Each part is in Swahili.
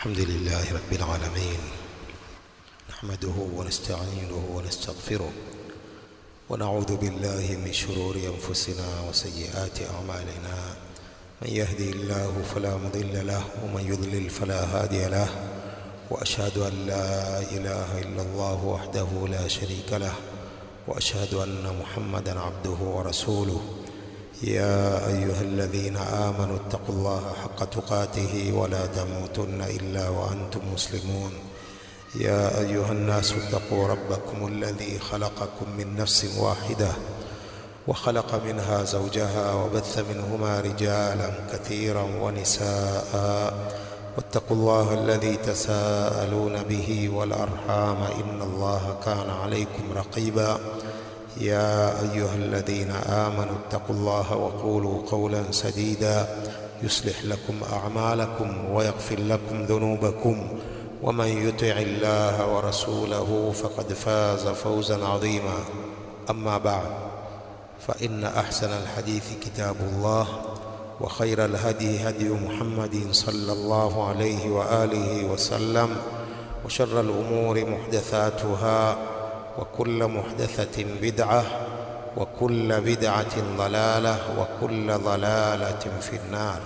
الحمد لله رب العالمين نحمده ونستعينه ونستغفره ونعوذ بالله من شرور أنفسنا وسيئات أعمالنا من يهدي الله فلا مضل له ومن يضلل فلا هادي له وأشهد أن لا إله إلا الله وحده لا شريك له وأشهد أن محمدا عبده ورسوله يا أيها الذين آمنوا اتقوا الله حق تقاته ولا تموتن إلا وأنتم مسلمون يا أيها الناس اتقوا ربكم الذي خلقكم من نفس واحدة وخلق منها زوجها وبث منهما رجالا كثيرا ونساء واتقوا الله الذي تساءلون به والأرحام إن الله كان عليكم رقيبا يا أيها الذين آمنوا اتقوا الله وقولوا قولا سديدا يصلح لكم أعمالكم ويغفر لكم ذنوبكم ومن يطع الله ورسوله فقد فاز فوزا عظيما أما بعد فإن أحسن الحديث كتاب الله وخير الهدي هدي محمد صلى الله عليه وآله وسلم وشر الأمور محدثاتها وكل محدثة بدعة وكل بدعة ضلالة وكل ضلالة في النار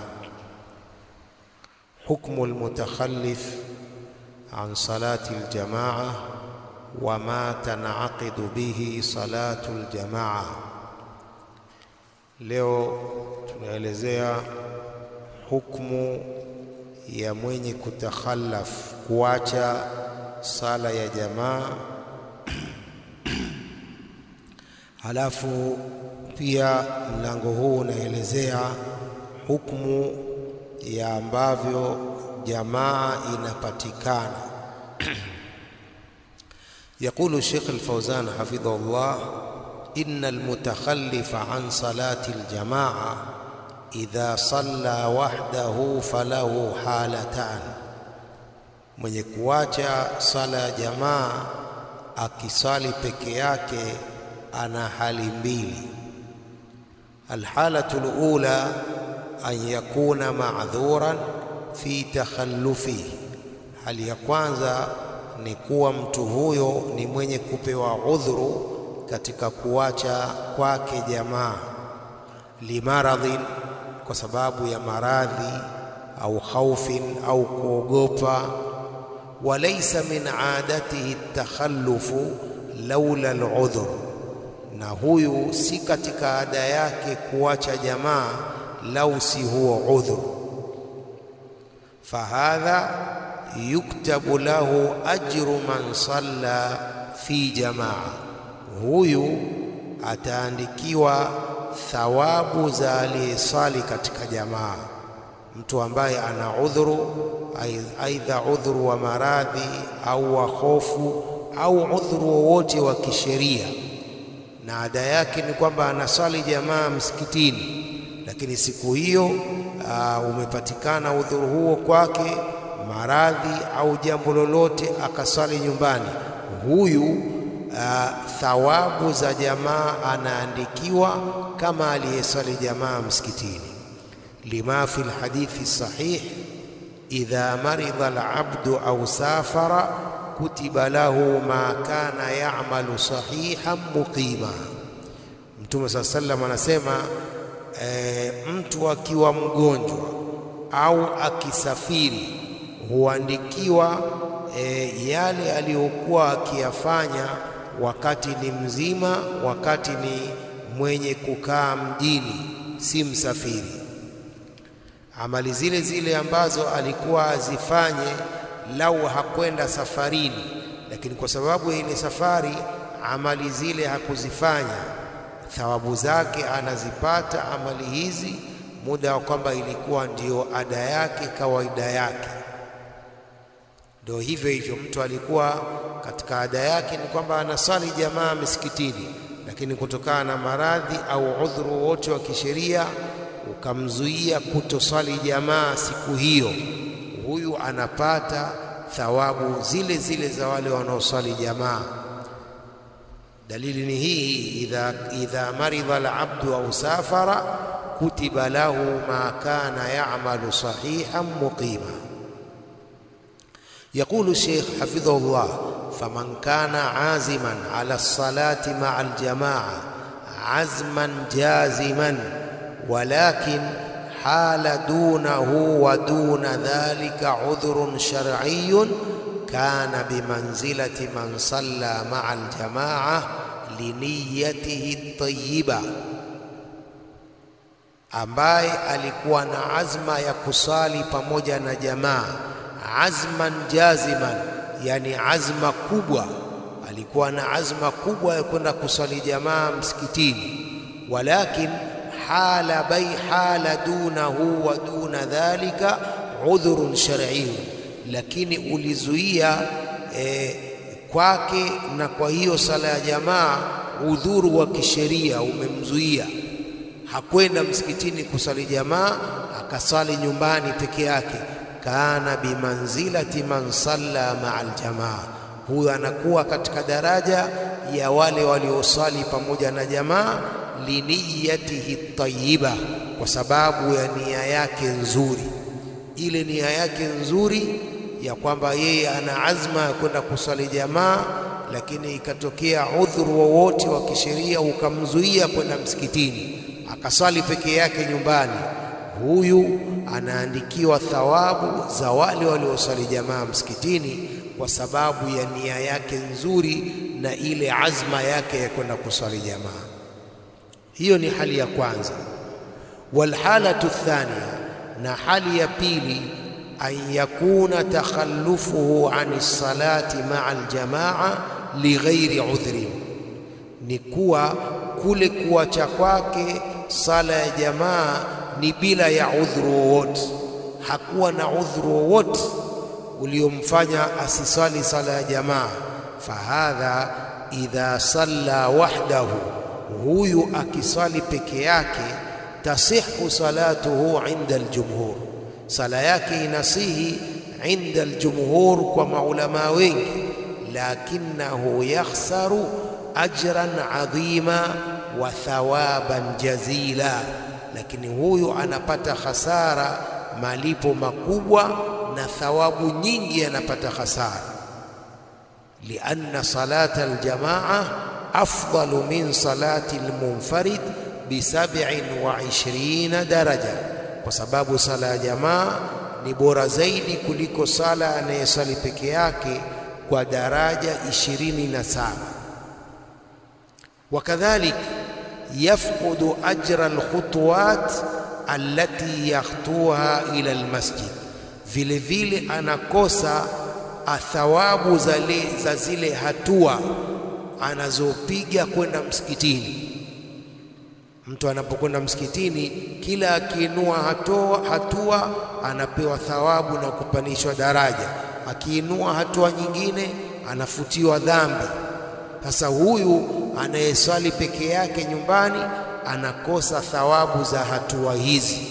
حكم المتخلف عن صلاة الجماعة وما تنعقد به صلاة الجماعة leo tunaelezea hukumu ya mwenye kutakhallaf kuacha sala ya jamaa halafu pia mlango huu unaelezea hukumu ya ambavyo jamaa inapatikana يقول الشيخ الفوزان حفظه الله إن المتخلف عن صلاة الجماعة إذا صلى وحده فله حالتان mwenye kuacha sala ya jamaa akisali peke yake ana hali mbili alhalatu alula an yakuna ma'dhuran fi takhallufihi hali ya kwanza ni kuwa mtu huyo ni mwenye kupewa udhuru katika kuacha kwake jamaa limaradhin kwa sababu ya maradhi au khaufin au kuogopa walaysa min adatihi takhallufu laula aludhur na huyu si katika ada yake kuacha jamaa lau si huo udhur fahadha yuktabu lahu ajru man salla fi jamaa huyu ataandikiwa thawabu za aliyesali katika jamaa mtu ambaye ana udhuru aidha udhuru wa maradhi au wa hofu au udhuru wowote wa kisheria na ada yake ni kwamba anasali jamaa msikitini lakini siku hiyo uh, umepatikana udhuru huo kwake maradhi au jambo lolote akasali nyumbani huyu uh, thawabu za jamaa anaandikiwa kama aliyesali jamaa msikitini lima fi lhadithi sahih idha maridha alabdu au safara kutiba lahu ma kana ya'malu sahihan muqima mtume saa sallam anasema e, mtu akiwa mgonjwa au akisafiri huandikiwa e, yale aliyokuwa akiyafanya wakati ni mzima, wakati ni mwenye kukaa mjini, si msafiri. Amali zile zile ambazo alikuwa azifanye lau hakwenda safarini, lakini kwa sababu ya ile safari amali zile hakuzifanya, thawabu zake anazipata amali hizi muda wa kwamba ilikuwa ndiyo ada yake, kawaida yake. Ndio hivyo hivyo, mtu alikuwa katika ada yake ni kwamba anasali jamaa misikitini, lakini kutokana na maradhi au udhuru wote wa kisheria ukamzuia kutosali jamaa siku hiyo, huyu anapata thawabu zile zile za wale wanaosali jamaa. Dalili ni hii, idha, idha maridha alabdu au safara kutiba lahu ma kana ya'malu sahihan muqima يقول الشيخ حفظه الله فمن كان عازما على الصلاة مع الجماعة عزما جازما ولكن حال دونه ودون ذلك عذر شرعي كان بمنزلة من صلى مع الجماعة لنيته الطيبة ambaye alikuwa na azma ya kusali pamoja na jamaa azman jaziman yani azma kubwa alikuwa na azma kubwa ya kwenda kusali jamaa msikitini walakin hala bai hala dunahu wa duna dhalika udhurun shar'iyyun lakini ulizuia eh, kwake na kwa hiyo sala ya jamaa udhuru wa kisheria umemzuia hakwenda msikitini kusali jamaa akasali nyumbani peke yake kana bimanzilati man salla maa aljamaa huyo anakuwa katika daraja ya wale waliosali pamoja na jamaa liniyatihi tayyiba kwa sababu ya nia yake nzuri ile nia yake nzuri ya kwamba yeye ana azma ya kwenda kusali jamaa lakini ikatokea udhuru wowote wa kisheria ukamzuia kwenda msikitini akasali peke yake nyumbani huyu anaandikiwa thawabu za wale waliosali jamaa msikitini kwa sababu ya nia yake nzuri na ile azma yake ya kwenda kusali jamaa hiyo ni hali ya kwanza walhalatu thania na hali ya pili an yakuna takhallufuhu an salati maa aljamaa lighairi udhrin ni kuwa kule kuacha kwake sala ya jamaa ni bila ya udhuru wowote hakuwa na udhuru wowote uliomfanya asisali sala ya jamaa fahadha idha salla wahdahu huyu akisali peke yake tasihu salatuhu inda aljumhur sala yake inasihi inda aljumhur kwa maulama wengi lakinahu yakhsaru ajran adhima wa thawaban jazila lakini huyu anapata hasara malipo makubwa na thawabu nyingi anapata hasara lianna salata aljamaa afdalu min salati almunfarid bi sab'in wa ishrina daraja kwa sababu sala ya jamaa ni bora zaidi kuliko sala anayesali peke yake kwa daraja ishirini na saba wakadhalik yafqudu ajra alkhutuwat allati yakhtuha ila almasjid, vile vile anakosa athawabu za, le, za zile hatua anazopiga kwenda msikitini. Mtu anapokwenda msikitini, kila akiinua hatua, hatua anapewa thawabu na kupandishwa daraja, akiinua hatua nyingine anafutiwa dhambi. Sasa huyu anayeswali peke yake nyumbani anakosa thawabu za hatua hizi.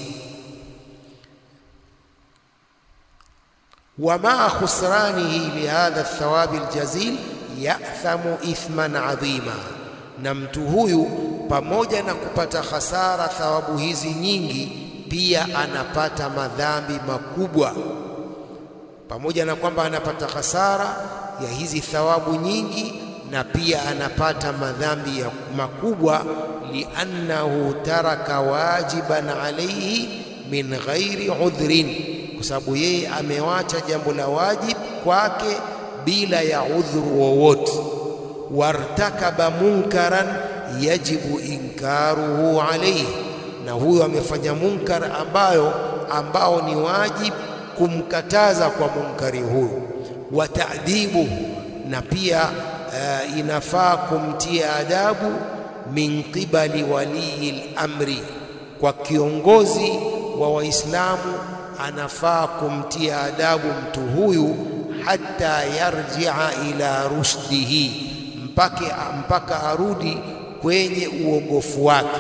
wa maa khusranihi lihadha thawabi aljazil yathamu ithman adhima, na mtu huyu pamoja na kupata hasara thawabu hizi nyingi, pia anapata madhambi makubwa. Pamoja na kwamba anapata hasara ya hizi thawabu nyingi, na pia anapata madhambi ya makubwa, liannahu taraka wajiban alayhi min ghairi udhrin, kwa sababu yeye amewacha jambo la wajib kwake bila ya udhuru wowote. Wartakaba munkaran yajibu inkaruhu alayhi, na huyo amefanya munkar ambayo ambao ni wajib kumkataza kwa munkari huyo. Wa ta'dibuhu, na pia uh, inafaa kumtia adabu min qibali walii al-amri, kwa kiongozi wa Waislamu anafaa kumtia adabu mtu huyu hata yarjia ila rushdihi, mpaka, mpaka arudi kwenye uongofu wake.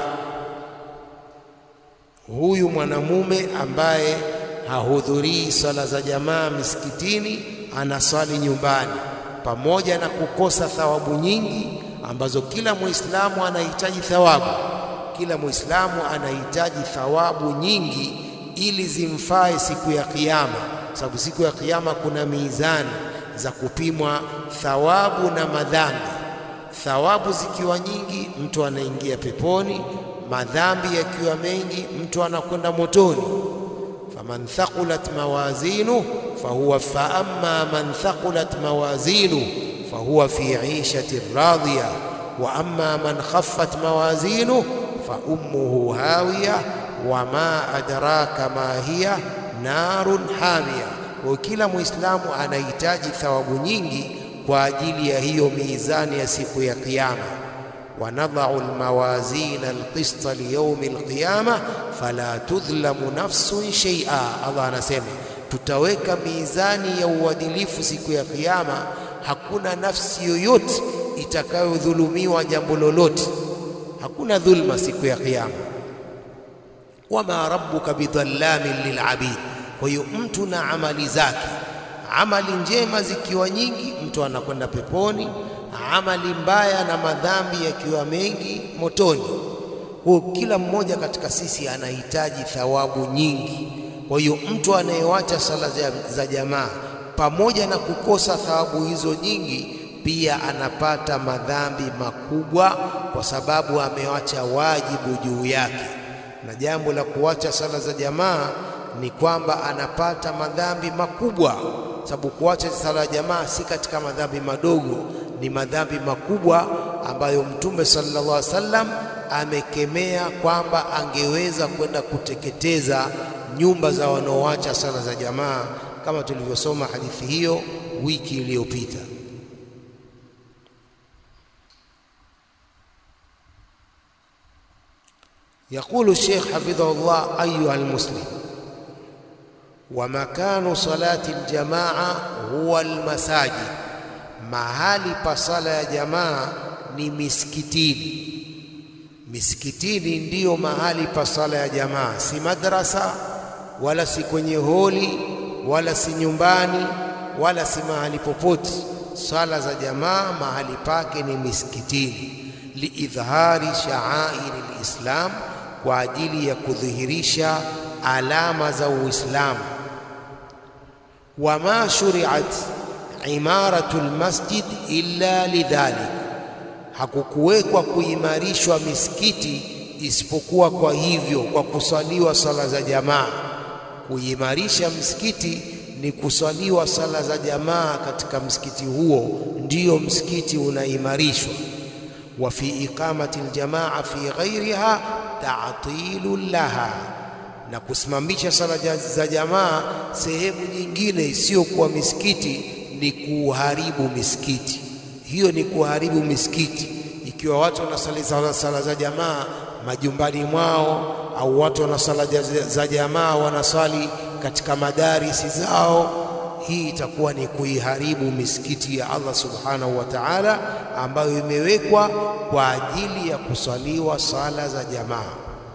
Huyu mwanamume ambaye hahudhurii sala za jamaa misikitini, anaswali nyumbani, pamoja na kukosa thawabu nyingi ambazo kila Muislamu anahitaji thawabu. Kila Muislamu anahitaji thawabu nyingi ili zimfae siku ya Kiyama, sababu siku ya Kiyama kuna mizani za kupimwa thawabu na madhambi. Thawabu zikiwa nyingi, mtu anaingia peponi, madhambi yakiwa mengi, mtu anakwenda motoni. faman thaqulat mawazinu fahuwa fa amma man thaqulat mawazinu fahuwa fi ishati radhiya wa amma man khaffat mawazinu fa ummuhu hawiya wa ma adraka ma hiya narun hamiya. Kwa kila Muislamu anahitaji thawabu nyingi kwa ajili ya hiyo mizani ya siku ya Kiyama. wanadhau almawazina alqista liyaumi alqiyama fala tudhlamu nafsun shay'a. Allah anasema tutaweka mizani ya uadilifu siku ya Kiyama, hakuna nafsi yoyote itakayodhulumiwa jambo lolote, hakuna dhulma siku ya Kiyama. wama rabbuka bidhallamin lilabid. Kwa hiyo mtu na amali zake, amali njema zikiwa nyingi, mtu anakwenda peponi, amali mbaya na madhambi yakiwa mengi, motoni. Kwa kila mmoja katika sisi anahitaji thawabu nyingi. Kwa hiyo mtu anayewacha sala za jamaa pamoja na kukosa thawabu hizo nyingi, pia anapata madhambi makubwa, kwa sababu amewacha wajibu juu yake na jambo la kuacha sala za jamaa ni kwamba anapata madhambi makubwa, sababu kuacha sala ya jamaa si katika madhambi madogo, ni madhambi makubwa ambayo Mtume sallallahu alaihi wasallam amekemea kwamba angeweza kwenda kuteketeza nyumba za wanaoacha sala za jamaa, kama tulivyosoma hadithi hiyo wiki iliyopita. يقول الشيخ حفظه الله أيها المسلم ومكان صلاة الجماعة هو المساجد mahali pa sala ya jamaa ni misikitini. Misikitini ndiyo mahali pa sala ya jamaa, si madrasa wala si kwenye holi wala si nyumbani wala si mahali popote. Sala za jamaa mahali pake ni misikitini, liidhhari sha'airi lislam kwa ajili ya kudhihirisha alama za Uislamu. wama shuriat imaratu lmasjid illa lidhalik, hakukuwekwa kuimarishwa misikiti isipokuwa kwa hivyo, kwa kusaliwa sala za jamaa. Kuimarisha msikiti ni kusaliwa sala za jamaa katika msikiti huo, ndiyo msikiti unaimarishwa. wa fi iqamati aljamaa fi ghairiha ta'tilu laha, na kusimamisha sala za jamaa sehemu nyingine isiyokuwa misikiti ni kuharibu misikiti. Hiyo ni kuharibu misikiti. Ikiwa watu wanasali sala za jamaa majumbani mwao, au watu wana sala za jamaa wanasali katika madarisi zao, hii itakuwa ni kuiharibu misikiti ya Allah subhanahu wa ta'ala, ambayo imewekwa kwa ajili ya kusaliwa sala za jamaa.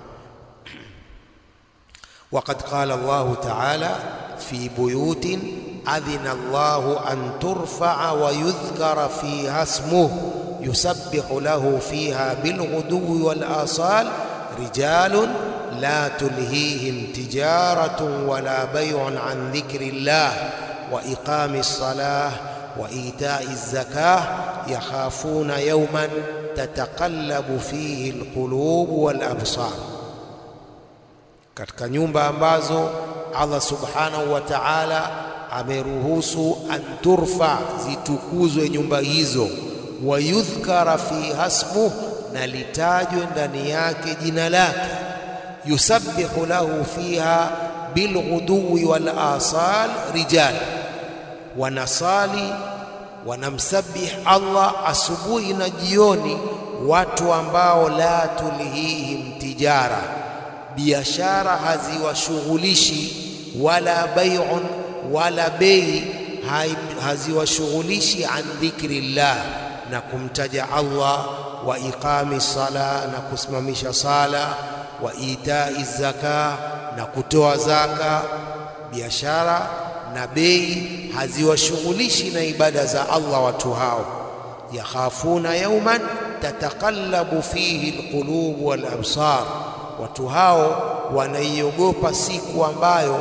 Waqad qala Allahu ta'ala fi buyutin adhina Allahu an turfa'a wa yudhkara fiha ismuhu yusabbihu lahu fiha bilghuduwi wal asal rijalun la tulhihim tijaratun wala bay'un an dhikrillah wa iqamis salah wa ita'iz zakah yakhafuna yawman tataqallabu fihi alqulub wal absar, katika nyumba ambazo Allah subhanahu wa ta'ala ameruhusu an turfa, zitukuzwe nyumba hizo, wa yudhkara fiha ismuh, na litajwe ndani yake jina lake, yusabbihu lahu fiha bilghuduwi wal asal rijal, wanasali wanamsabih Allah asubuhi na jioni, watu ambao la tulhihim tijara, biashara haziwashughulishi wala bai'un wala bei haziwashughulishi an dhikrillah, na kumtaja Allah, wa iqami sala, na kusimamisha sala, wa itai zaka, na kutoa zaka. Biashara na bei haziwashughulishi na ibada za Allah watu hao. Yakhafuna yawman tataqallabu fihi alqulub wal absar, watu hao wanaiogopa siku ambayo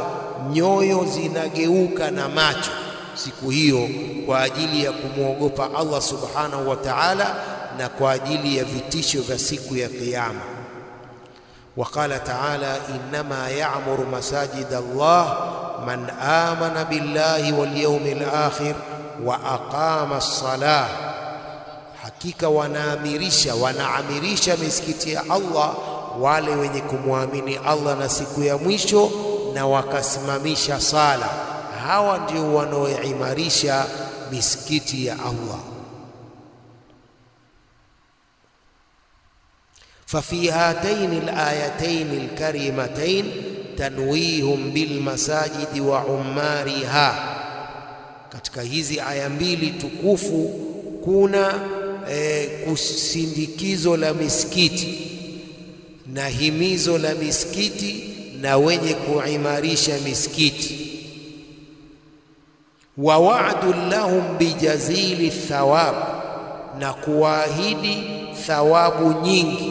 nyoyo zinageuka na macho siku hiyo kwa ajili ya kumwogopa Allah subhanahu wa ta'ala na kwa ajili ya vitisho vya siku ya Kiyama. Waqala ta'ala, innama ya'muru masajid Allah man amana billahi wal yawmil akhir wa aqama as-salah, hakika wanaamirisha wanaamirisha misikiti ya Allah wale wenye kumwamini Allah na siku ya mwisho na wakasimamisha sala. Hawa ndio wanaoimarisha misikiti ya Allah. ففي هاتين الآيتين الكريمتين تنويهم بالمساجد وعمارها katika hizi aya mbili tukufu kuna e, kusindikizo la misikiti na himizo la misikiti na wenye kuimarisha misikiti wa wa'du lahum bijazili thawab na kuwaahidi thawabu nyingi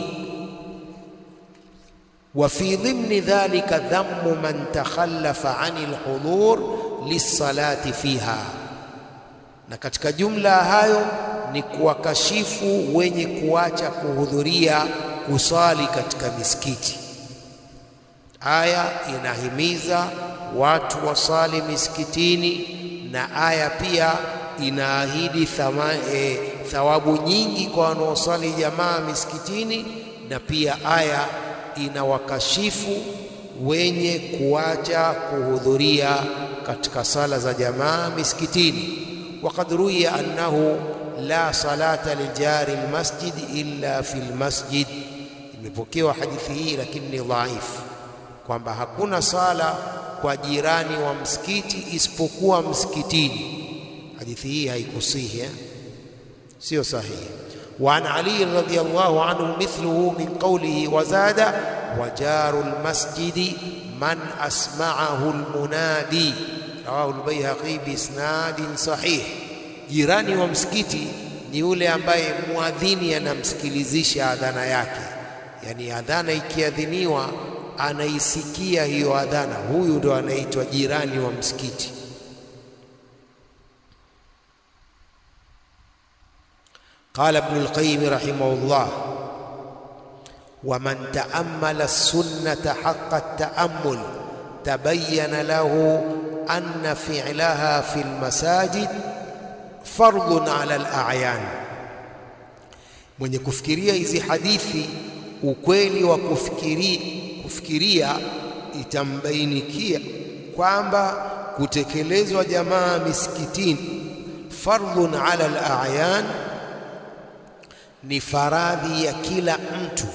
وفي ضمن ذلك ذم من تخلف عن الحضور للصلاة فيها na katika jumla ya hayo ni kuwakashifu wenye kuacha kuhudhuria kusali katika misikiti. Aya inahimiza watu wasali misikitini na aya pia inaahidi thama, e, thawabu nyingi kwa wanaosali jamaa misikitini na pia aya inawakashifu wenye kuacha kuhudhuria katika sala za jamaa misikitini. Waqad ruwiya annahu la salata lijari almasjid illa fi almasjid, imepokewa hadithi hii lakini ni dhaifu, kwamba hakuna sala kwa jirani wa msikiti isipokuwa msikitini. Hadithi hii haikusihi, eh? sio sahihi. وعن علي رضي الله عنه مثله من قوله وزاد وجار المسجد من أسمعه المنادي رواه البيهقي بإسناد صحيح jirani wa msikiti ni yule ambaye muadhini anamsikilizisha adhana yake, yani adhana ikiadhiniwa anaisikia hiyo adhana, huyu ndo anaitwa jirani wa msikiti. قال ابن القيم رحمه الله ومن تأمل السنة حق التأمل تبين له أن فعلها في المساجد فرض على الأعيان mwenye kufikiria hizi hadithi ukweli wa kufikiria, kufikiria itambainikia kwamba kutekelezwa jamaa misikitini fardhun ala al-a'yan ni faradhi ya kila mtu.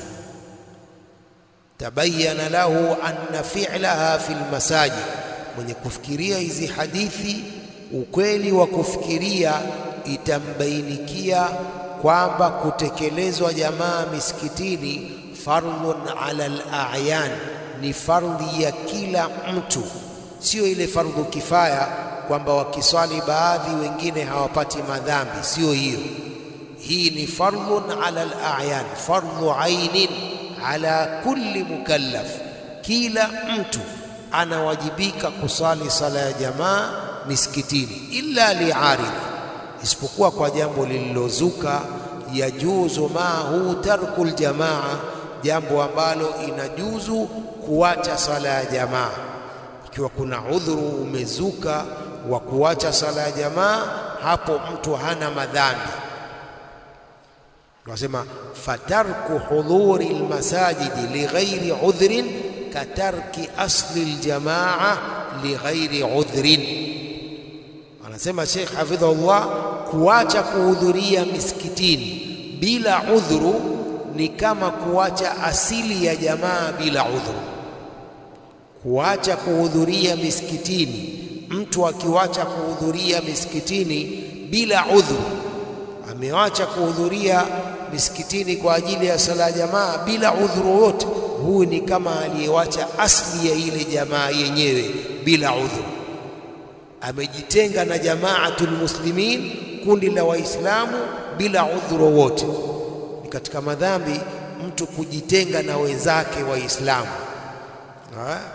Tabayana lahu anna fi'laha fil masajid, mwenye kufikiria hizi hadithi, ukweli wa kufikiria itambainikia kwamba kutekelezwa jamaa misikitini fardhun ala al-a'yan, ni fardhi ya kila mtu, sio ile fardhu kifaya kwamba wakiswali baadhi wengine hawapati madhambi, sio hiyo hii ni fardhun ala al-a'yan, fardhu ainin ala kulli mukallaf, kila mtu anawajibika kusali sala ya jamaa misikitini, illa liaridh, isipokuwa kwa jambo lililozuka, yajuzu mahu tarku ljamaa, jambo ambalo inajuzu kuacha sala ya jamaa. Ikiwa kuna udhuru umezuka wa kuacha sala ya jamaa, hapo mtu hana madhambi. Tunasema fatarku hudhuri lmasajidi lighairi udhrin katarki asli ljamaa lighairi udhrin. Anasema Sheikh hafidhahullah, kuacha kuhudhuria misikitini bila udhuru ni kama kuacha asili ya jamaa bila udhuru. Kuacha kuhudhuria misikitini, mtu akiwacha kuhudhuria misikitini bila udhuru amewacha kuhudhuria misikitini kwa ajili ya sala ya jamaa bila udhuru wote, huyu ni kama aliyewacha asli ya ile jamaa yenyewe bila udhuru. Amejitenga na jamaatul muslimin, kundi la Waislamu bila udhuru wote. Ni katika madhambi mtu kujitenga na wenzake Waislamu.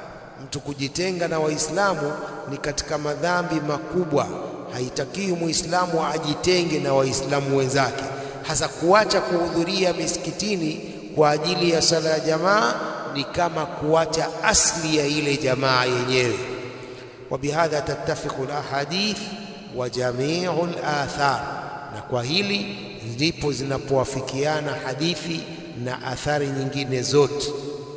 Mtu kujitenga na Waislamu ni katika madhambi makubwa. Haitakiwi Muislamu ajitenge na Waislamu wenzake, hasa kuacha kuhudhuria misikitini kwa ajili ya sala ya jamaa ni kama kuacha asli ya ile jamaa yenyewe. wa bihadha tattafiqu alahadith wa jamiu alathar, na kwa hili ndipo zinapowafikiana hadithi na athari nyingine zote.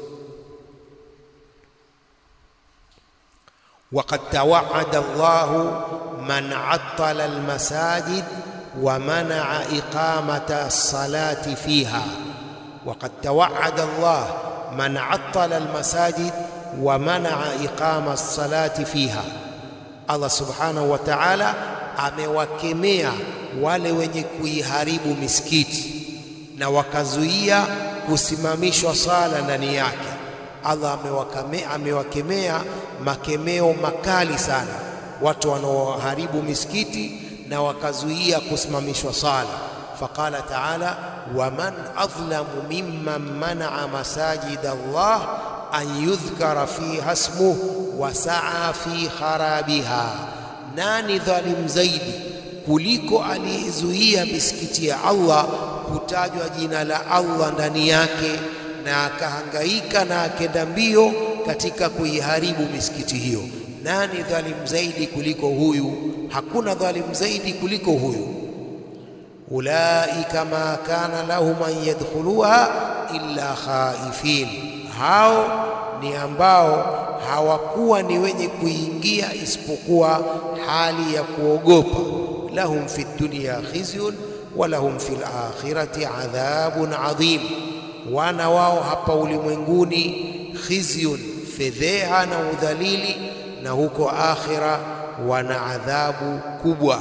waqad tawaada Allahu man attala almasajid wa manaa iqamata as-salati fiha waqad tawaada Allah man attala almasajid wa manaa iqama as-salati fiha, Allah subhanahu wa ta'ala amewakemea wale wenye kuiharibu misikiti na wakazuia kusimamishwa sala ndani yake. Allah amewakemea, amewakemea makemeo makali sana watu wanaoharibu misikiti na wakazuia kusimamishwa sala. Faqala taala waman adhlamu mimman manaa masajida Allah an yudhkara fiha ismuhu wa saa fi kharabiha, nani dhalim zaidi kuliko aliyezuia misikiti ya Allah kutajwa jina la Allah ndani yake na akahangaika na akenda mbio katika kuiharibu misikiti hiyo. Nani dhalim zaidi kuliko huyu? Hakuna dhalim zaidi kuliko huyu. Ulaika ma kana lahum an yadkhuluha illa khaifin, hao ni ambao hawakuwa ni wenye kuingia isipokuwa hali ya kuogopa. Lahum fi dunya khizyun wa lahum fil akhirati adhabun adhim, wana wao hapa ulimwenguni khizyun, fedheha na udhalili, na huko akhira wana adhabu kubwa.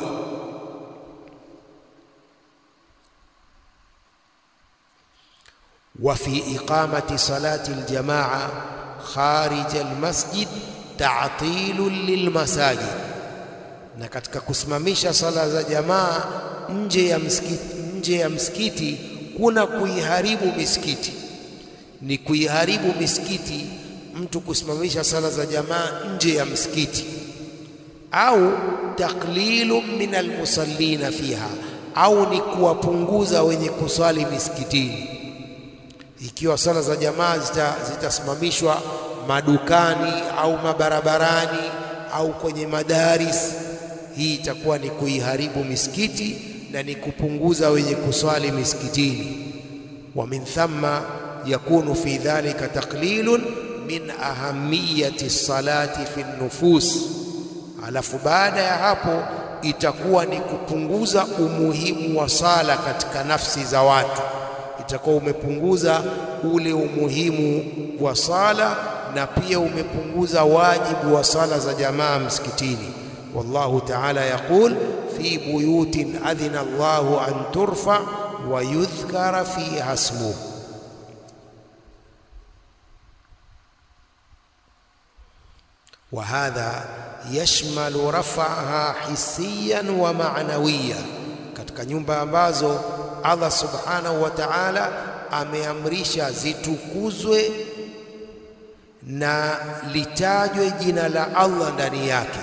wa fi iqamati salati aljamaa kharij almasjid ta'tilun lilmasajid, na katika kusimamisha sala za jamaa nje ya msikiti, nje ya msikiti kuna kuiharibu misikiti, ni kuiharibu misikiti mtu kusimamisha sala za jamaa nje ya msikiti, au taklilu min almusallina fiha, au ni kuwapunguza wenye kuswali misikitini. Ikiwa sala za jamaa zitasimamishwa zita madukani au mabarabarani au kwenye madaris, hii itakuwa ni kuiharibu misikiti na ni kupunguza wenye kuswali misikitini. wa min thamma yakunu fi dhalika taqlilun min ahamiyati salati fi nufus, alafu baada ya hapo itakuwa ni kupunguza umuhimu wa sala katika nafsi za watu, itakuwa umepunguza ule umuhimu wa sala na pia umepunguza wajibu wa sala za jamaa msikitini. Wallahu ta'ala yaqul fi buyutin adhina Allahu an turfa wa yudhkara fiha ismuhu wa hadha yashmalu raf'aha hissiyan wa ma'nawiya, katika nyumba ambazo Allah subhanahu wa ta'ala ameamrisha zitukuzwe na litajwe jina la Allah ndani yake.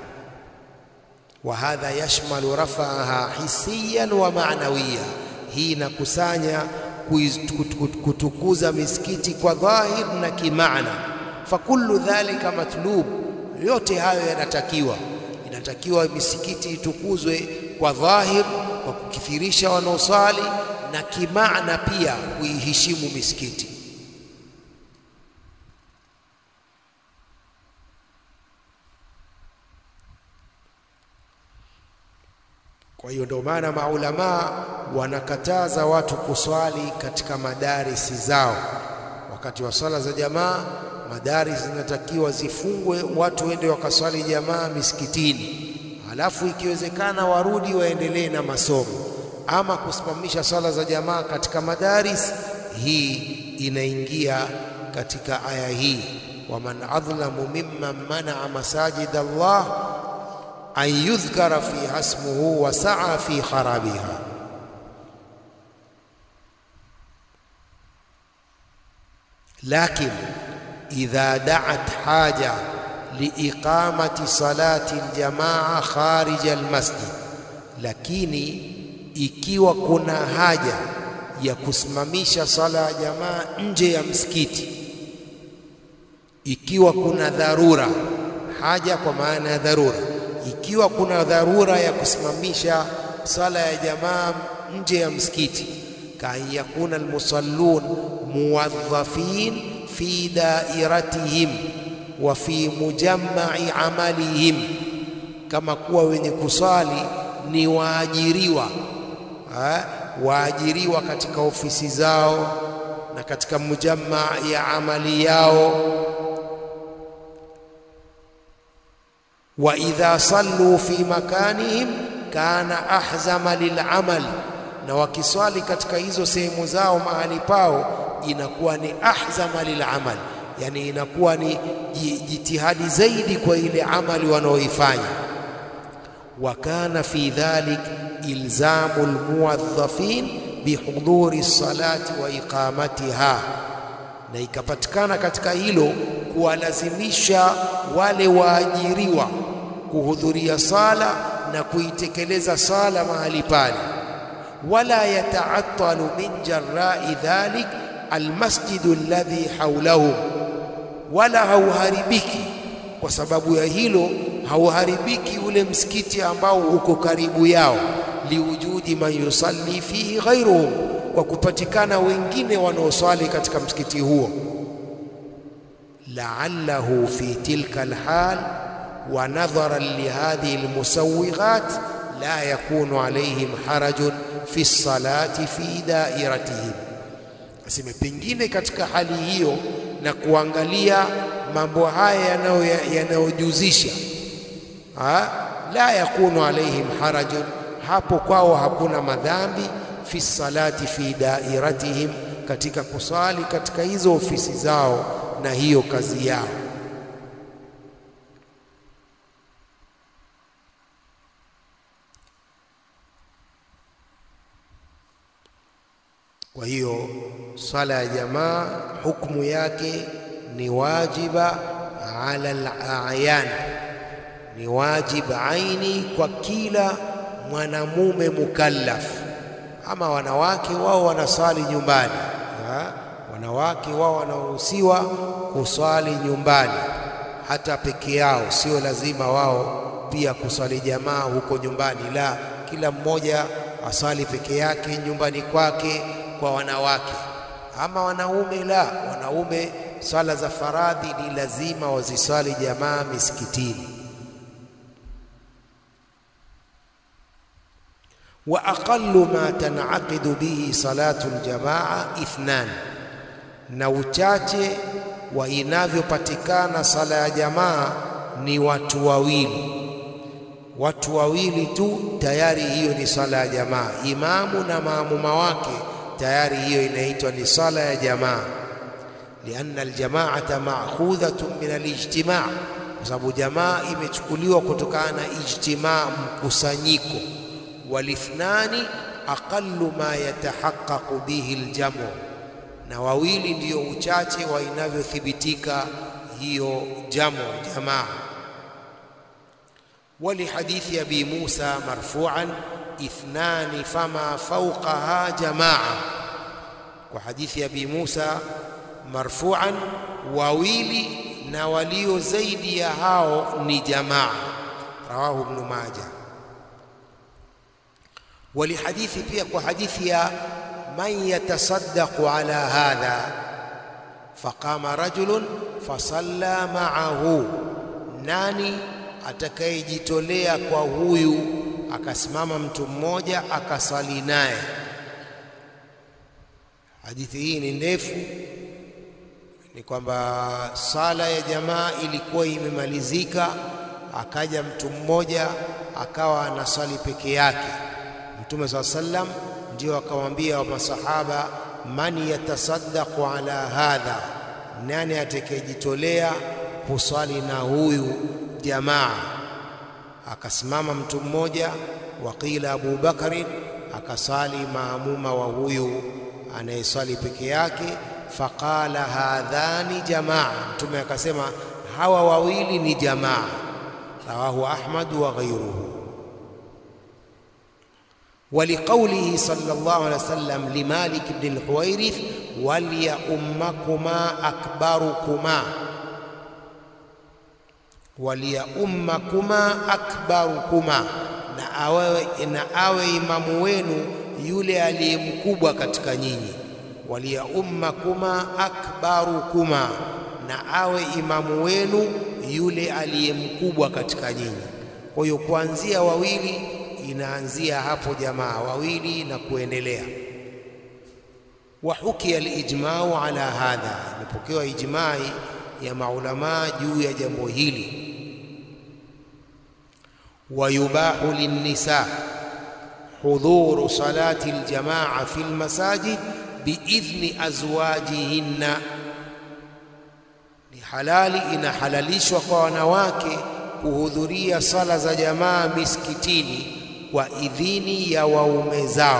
Wa hadha yashmalu raf'aha hissiyan wa ma'nawiya, hii inakusanya kutukuza misikiti kwa dhahir na kimaana fakullu dhalika matlub, yote hayo yanatakiwa. Inatakiwa misikiti itukuzwe kwa dhahir, kwa kukithirisha wanaosali, na kimaana pia kuiheshimu misikiti. Kwa hiyo ndio maana maulamaa wanakataza watu kuswali katika madarisi zao wakati wa swala za jamaa madaris zinatakiwa zifungwe, watu wende wakaswali jamaa misikitini, halafu ikiwezekana warudi waendelee na masomo. Ama kusimamisha swala za jamaa katika madaris, hii inaingia katika aya hii, waman adhlamu mimman manaa masajid Allah an yudhkara fiha ismuhu wa saa fi kharabiha. Lakin idha da'at haja liiqamati salati aljamaa kharija almasjid, lakini ikiwa kuna haja ya kusimamisha sala ya jamaa nje ya msikiti, ikiwa kuna dharura, haja kwa maana ya dharura, ikiwa kuna dharura ya kusimamisha sala ya jamaa nje ya msikiti, kaan yakuna almusallun muwadhafin fi dairatihim wa fi mujammai amalihim, kama kuwa wenye kusali ni waajiriwa ha? waajiriwa katika ofisi zao na katika mujamma ya amali yao. wa idha sallu fi makanihim kana ahzama lilamal, na wakiswali katika hizo sehemu zao mahali pao inakuwa ni ahzama lilamal, yani inakuwa ni jitihadi zaidi kwa ile amali wanaoifanya. wa kana fi dhalik ilzamu almuwadhafin bihuduri salati wa iqamatiha, na ikapatikana katika hilo kuwalazimisha wale waajiriwa kuhudhuria sala na kuitekeleza sala mahali pale. wala yataattalu min jarai dhalik almasjidu alladhi hawlahum, wala hauharibiki kwa sababu ya hilo, hauharibiki ule msikiti ambao uko karibu yao, liwujudi man yusalli fihi ghairuhum, kwa kupatikana wengine wanaoswali katika msikiti huo. la'allahu fi tilka alhal wa nadharan lihadhihi almusawwighat la yakunu alayhim harajun fi salati fi dairatihim, aseme pengine katika hali hiyo na kuangalia mambo haya yanayojuzisha la yakunu alaihim harajun, hapo kwao hakuna madhambi. Fi salati fi dairatihim, katika kusali katika hizo ofisi zao na hiyo kazi yao. Kwa hiyo swala ya jamaa hukumu yake ni wajiba ala al-a'yan, ni wajib aini kwa kila mwanamume mukallaf. Ama wanawake wao wanaswali nyumbani ha? Wanawake wao wanaruhusiwa kuswali nyumbani hata peke yao, sio lazima wao pia kuswali jamaa huko nyumbani. La, kila mmoja aswali peke yake nyumbani kwake kwa wanawake. Ama wanaume, la, wanaume swala za faradhi ni lazima waziswali jamaa misikitini. wa aqallu ma tanaqidu bihi salatu aljamaa ithnan, na uchache wa inavyopatikana sala ya jamaa ni watu wawili. Watu wawili tu tayari, hiyo ni sala ya jamaa. Imamu na maamuma wake tayari, hiyo inaitwa ni sala ya jamaa lianna aljamaata ma'khudhatun min alijtimaa, kwa sababu jamaa imechukuliwa kutokana na ijtimaa, mkusanyiko. Walithnani aqallu ma yatahaqqaqu bihi aljamu, na wawili ndiyo uchache wa inavyothibitika hiyo jamu jamaa. Walihadithi abi Musa marfu'an ithnani fama fawqaha jamaa, kwa hadithi ya abi Musa marfu'an wawili na walio zaidi ya hao ni jamaa. Rawahu Ibn Majah. Walihadithi pia kwa hadithi ya man yatasaddaqu ala hadha faqama rajulun fasalla ma'ahu, nani atakayejitolea kwa huyu akasimama mtu mmoja akasali naye. Hadithi hii ni ndefu ni kwamba sala ya jamaa ilikuwa imemalizika, akaja mtu mmoja akawa anasali peke yake. Mtume saa sallam ndio akamwambia masahaba, man yatasaddaqu ala hadha, nani atakayejitolea kuswali na huyu jamaa? Akasimama mtu mmoja, waqila Abu Bakrin, akasali maamuma wa huyu anayeswali peke yake faqala hadhani jamaa, Mtume akasema hawa wawili ni jamaa. Rawahu Ahmad wa ghayruhu. ولقوله صلى الله عليه وسلم لمالك بن الحويرث وليؤمكما أكبركما وليؤمكما أكبركما na awe, na awe imamu wenu yule aliye mkubwa katika nyinyi. Waliyaummakuma akbarukuma, na awe imamu wenu yule aliye mkubwa katika nyinyi. Kwa hiyo kuanzia wawili inaanzia hapo jamaa wawili na kuendelea. Wa hukiya alijmau ala hadha, imepokewa ijmai ya maulamaa juu ya jambo hili. Wa yubahu linnisa hudhuru salati aljamaa fi almasajid biidhni azwajihinna, ni halali, inahalalishwa kwa wanawake kuhudhuria sala za jamaa misikitini kwa idhini ya waume zao.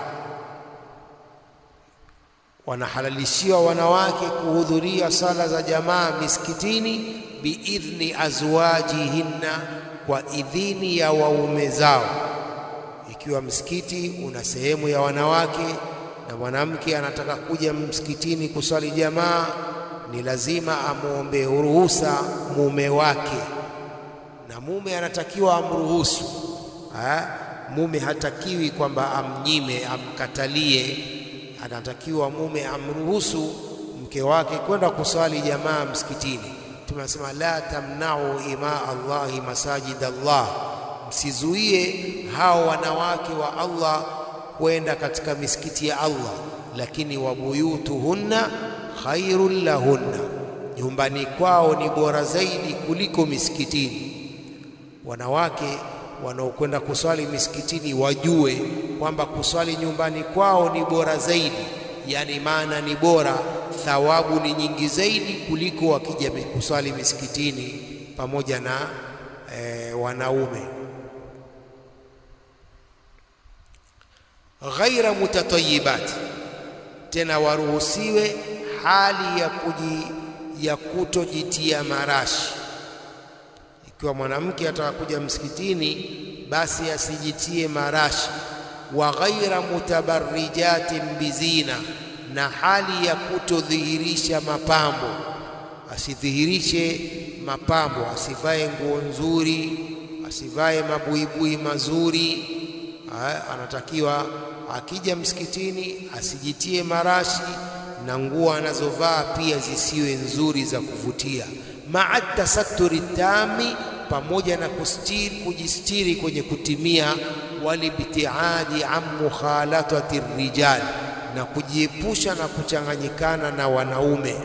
Wanahalalishiwa wanawake kuhudhuria sala za jamaa misikitini biidhni azwajihinna, kwa idhini ya waume zao. Ikiwa msikiti una sehemu ya wanawake na mwanamke anataka kuja msikitini kuswali jamaa, ni lazima amwombe ruhusa mume wake, na mume anatakiwa amruhusu ha? Mume hatakiwi kwamba amnyime, amkatalie. Anatakiwa mume amruhusu mke wake kwenda kuswali jamaa msikitini. Tunasema la tamnau ima Allahi masajid Allah, msizuie hao wanawake wa Allah kwenda katika misikiti ya Allah, lakini wabuyutuhunna khairun lahunna, nyumbani kwao ni bora zaidi kuliko misikitini. Wanawake wanaokwenda kuswali misikitini wajue kwamba kuswali nyumbani kwao ni bora zaidi, yani maana ni bora, thawabu ni nyingi zaidi kuliko wakija kuswali misikitini pamoja na e, wanaume. Ghaira mutatayibati, tena waruhusiwe hali ya kuji, ya kutojitia marashi ikiwa mwanamke atakakuja msikitini basi asijitie marashi. Wa ghaira mutabarrijatin bizina, na hali ya kutodhihirisha mapambo, asidhihirishe mapambo, asivae nguo nzuri, asivae mabuibui mazuri. Ha, anatakiwa akija msikitini asijitie marashi na nguo anazovaa pia zisiwe nzuri za kuvutia maa tasatturi tami, pamoja na kustiri, kujistiri kwenye kutimia, walibtiadi an mukhalatati rijal, na kujiepusha na kuchanganyikana na wanaume.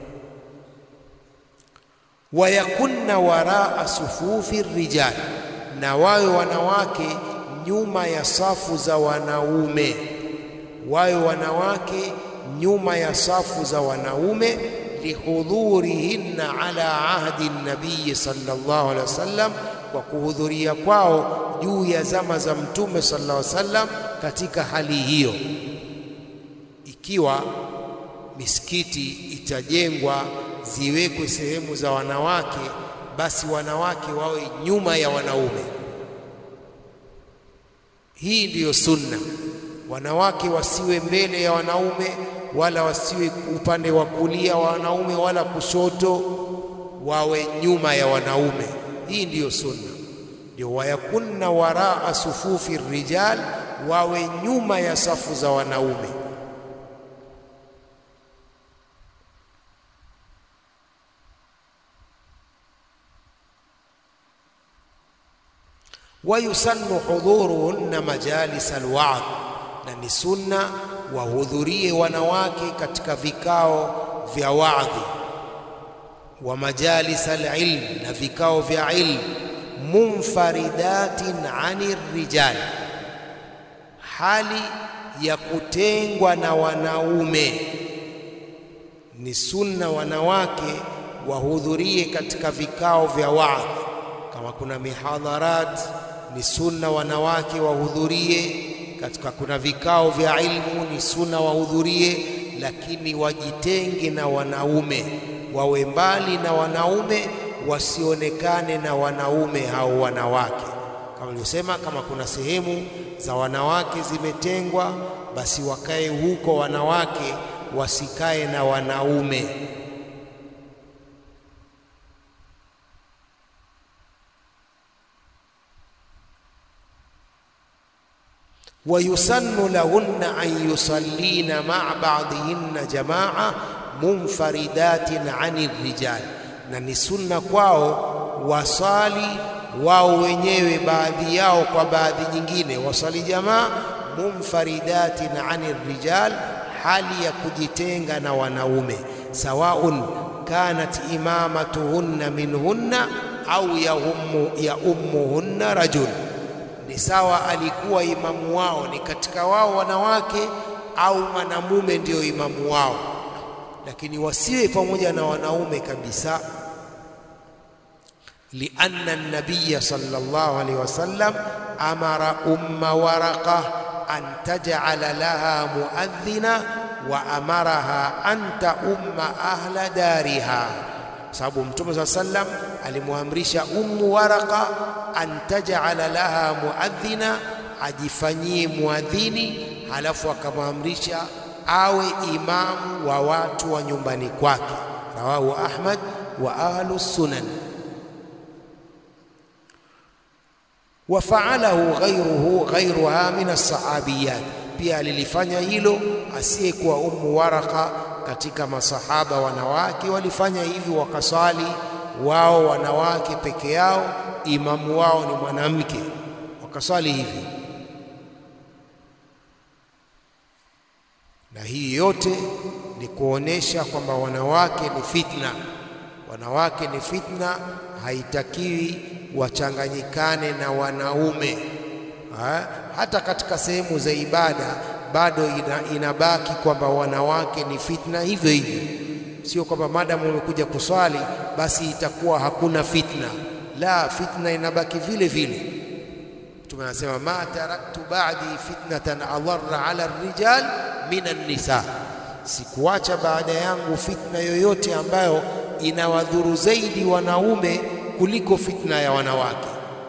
Wayakunna waraa sufufi rijal, na wawe wanawake nyuma ya safu za wanaume, wawe wanawake nyuma ya safu za wanaume lihudhurihinna ala ahdi nabiyi sallallahu alaihi wasallam, kwa kuhudhuria kwao juu ya zama za Mtume sallallahu alaihi wasallam. Katika hali hiyo, ikiwa misikiti itajengwa ziwekwe sehemu za wanawake, basi wanawake wawe nyuma ya wanaume. Hii ndiyo sunna. Wanawake wasiwe mbele ya wanaume wala wasiwe upande wa kulia wa wanaume wala kushoto, wawe nyuma ya wanaume. Hii ndiyo sunna, ndio wayakunna waraa sufufi rijal, wawe nyuma ya safu za wanaume. Wayusannu hudhuruhunna majalis alwaadh, na ni sunna wahudhurie wanawake katika vikao vya waadhi wa majalis alilm, na vikao vya ilmu. Munfaridatin ani rijal, hali ya kutengwa na wanaume. Ni sunna wanawake wahudhurie katika vikao vya waadhi. Kama kuna mihadharat, ni sunna wanawake wahudhurie katika kuna vikao vya ilmu ni sunna wahudhurie, lakini wajitenge na wanaume, wawe mbali na wanaume, wasionekane na wanaume au wanawake. Kama nilivyosema, kama kuna sehemu za wanawake zimetengwa, basi wakae huko wanawake, wasikae na wanaume. ويسن لهن أن يصلين مع بعضهن جماعة منفردات عن الرجال na ni sunna kwao wasali wao wenyewe baadhi yao kwa baadhi nyingine wasali jamaa munfaridatin ani rijal hali ya kujitenga na wanaume sawaun kanat imamatuhunna minhunna au ya ummuhunna rajul ni sawa alikuwa imamu wao ni katika wao wanawake au mwanamume ndiyo imamu wao, lakini wasiwe pamoja na wanaume kabisa. lianna nabiya sallallahu alaihi wasallam amara umma waraqa an taj'ala laha muadhdhina wa amaraha an taumma ahla dariha sababu Mtume saa sallam alimwamrisha Ummu Waraka an taj'ala laha muadhina, ajifanyie muadhini, halafu akamwamrisha awe imamu wa watu wa nyumbani kwake. Rawahu Ahmad wa ahlu sunan. Wafaalahu ghairuhu ghairuha min alsahabiyat, pia alilifanya hilo asiyekuwa Ummu Waraka katika masahaba wanawake walifanya hivi, wakaswali wao wanawake peke yao, imamu wao ni mwanamke, wakaswali hivi. Na hii yote ni kuonesha kwamba wanawake ni fitna, wanawake ni fitna, haitakiwi wachanganyikane na wanaume ha? Hata katika sehemu za ibada bado ina, inabaki kwamba wanawake ni fitna hivyo hivyo, sio kwamba madamu umekuja kuswali basi itakuwa hakuna fitna. La, fitna inabaki vile vile. Mtume anasema ma taraktu ba'di fitnatan adarra ala rijal min an-nisa, sikuacha baada yangu fitna yoyote ambayo inawadhuru zaidi wanaume kuliko fitna ya wanawake.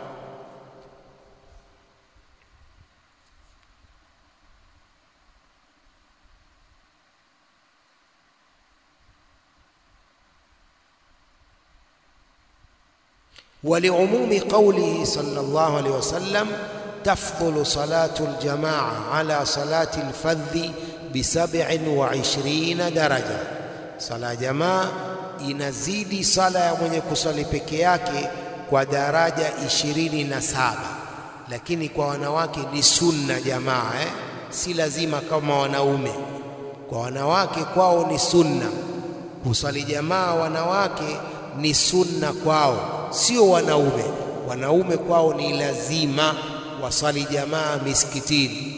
ولعموم قوله صلى الله عليه وسلم تفضل صلاة الجماعة على صلاة الفذ بسبع وعشرين درجة صلاة جماعة inazidi sala ya mwenye kusali peke yake kwa daraja ishirini na saba lakini kwa wanawake ni sunna jamaa eh? si lazima kama wanaume kwa wanawake kwao ni sunna kusali jamaa wanawake ni sunna kwao sio wanaume. Wanaume kwao ni lazima wasali jamaa misikitini.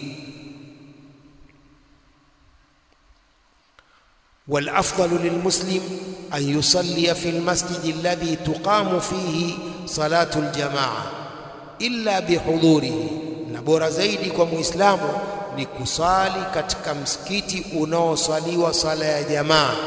والافضل للمسلم ان يصلي في المسجد الذي تقام فيه صلاه الجماعه الا بحضوره na bora zaidi kwa muislamu ni kusali katika msikiti unaosaliwa sala ya jamaa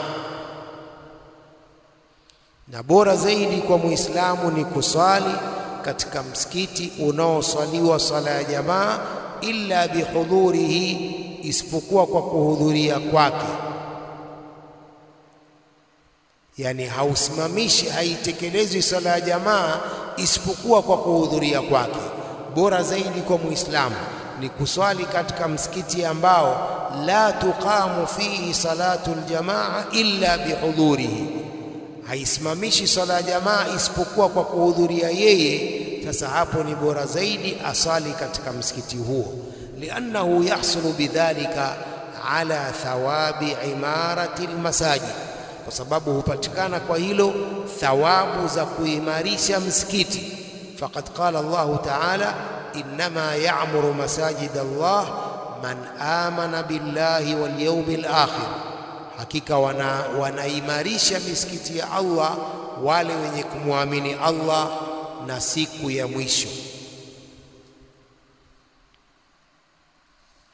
na bora zaidi kwa muislamu ni kusali katika msikiti unaosaliwa sala ya jamaa illa bihudhurihi, isipokuwa kwa kuhudhuria kwake. Yani hausimamishi, haitekelezwi sala ya jamaa isipokuwa kwa kuhudhuria kwake. Bora zaidi kwa muislamu ni kuswali katika msikiti ambao la tuqamu fihi salatu aljamaa illa bihudhurihi haisimamishi swala ya jamaa isipokuwa kwa kuhudhuria yeye. Sasa hapo ni bora zaidi asali katika msikiti huo, liannahu yahsulu bidhalika ala thawabi imarati almasajid, kwa sababu hupatikana kwa hilo thawabu za kuimarisha msikiti. Faqad qala Allahu ta'ala, innama ya'muru masajid Allah man amana billahi wal yawmil akhir hakika wana, wanaimarisha misikiti ya Allah wale wenye kumwamini Allah na siku ya mwisho.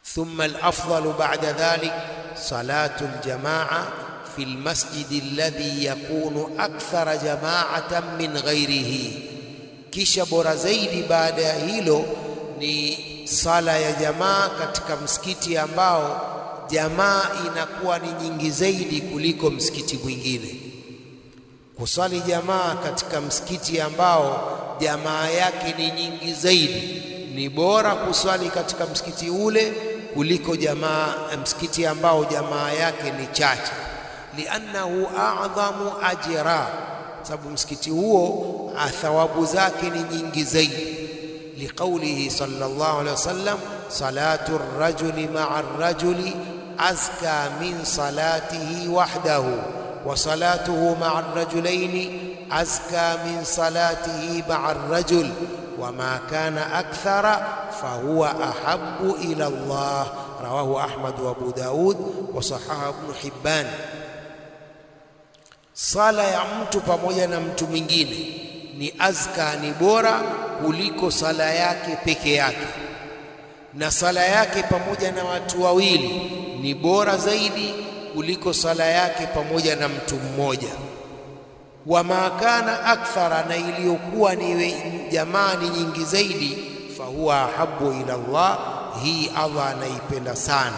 thumma alafdalu ba'da dhalik salatu aljamaa fi almasjid alladhi yakunu akthara jama'atan min ghairihi, kisha bora zaidi baada ya hilo ni sala ya jamaa katika msikiti ambao jamaa inakuwa ni nyingi zaidi kuliko msikiti mwingine. Kusali jamaa katika msikiti ambao jamaa yake ni nyingi zaidi, ni bora kuswali katika msikiti ule kuliko jamaa msikiti ambao jamaa yake ni chache, liannahu a'dhamu ajra, sababu msikiti huo thawabu zake ni nyingi zaidi. Liqaulihi sallallahu alaihi wasallam, salatu rajuli ma'a rajuli azka min salatihi wahdahu wa salatuhu ma'a rajulaini azka min salatihi ma'a rajul wama kana akthara fahuwa ahabbu ila Allah. Rawahu Ahmad wa Abu Daud wa sahaha Ibn Hibban. Sala ya mtu pamoja na mtu mwingine ni azka, ni bora kuliko sala yake peke yake, na sala yake pamoja na watu wawili ni bora zaidi kuliko sala yake pamoja na mtu mmoja. Wama kana akthara, na iliyokuwa ni jamaa ni nyingi zaidi, fahuwa ahabbu ila Allah, hii Allah anaipenda sana.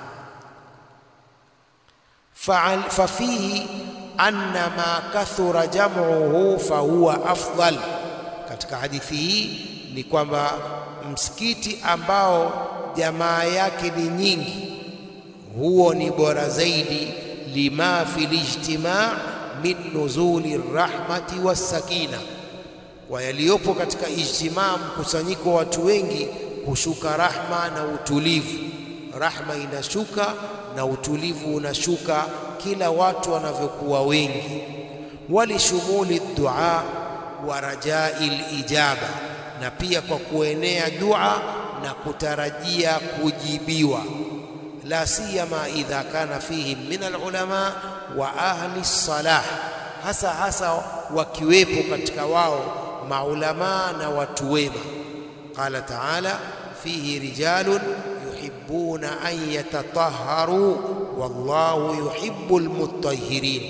Fafihi anna ma kathura jam'uhu fahuwa afdal, katika hadithi hii ni kwamba msikiti ambao jamaa yake ni nyingi huo ni bora zaidi, lima fil ijtimaa min nuzuli rahmati wassakina, kwa yaliyopo katika ijtimaa, mkusanyiko wa watu wengi, kushuka rahma na utulivu. Rahma inashuka na utulivu unashuka kila watu wanavyokuwa wengi. Walishumuli dua wa rajai lijaba, na pia kwa kuenea dua na kutarajia kujibiwa la siyama idha kana fihim min alulama wa ahli salah, hasa hasa wakiwepo katika wao maulamaa na watu wema. Qala taala fihi rijalun yuhibbuna an yatatahharu wallahu yuhibbul mutahhirin,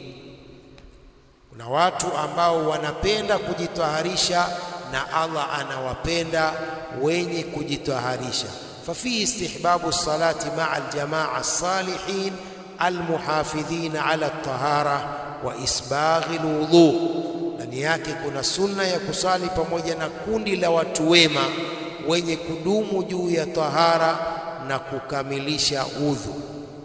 kuna watu ambao wanapenda kujitaharisha na Allah anawapenda wenye kujitaharisha fafihi istihbabu lsalati maa aljamaa alsalihin almuhafidhina ala ltahara wa isbaghi lwudhu, ndani yake kuna sunna ya kusali pamoja na kundi la watu wema wenye kudumu juu ya tahara na kukamilisha udhu.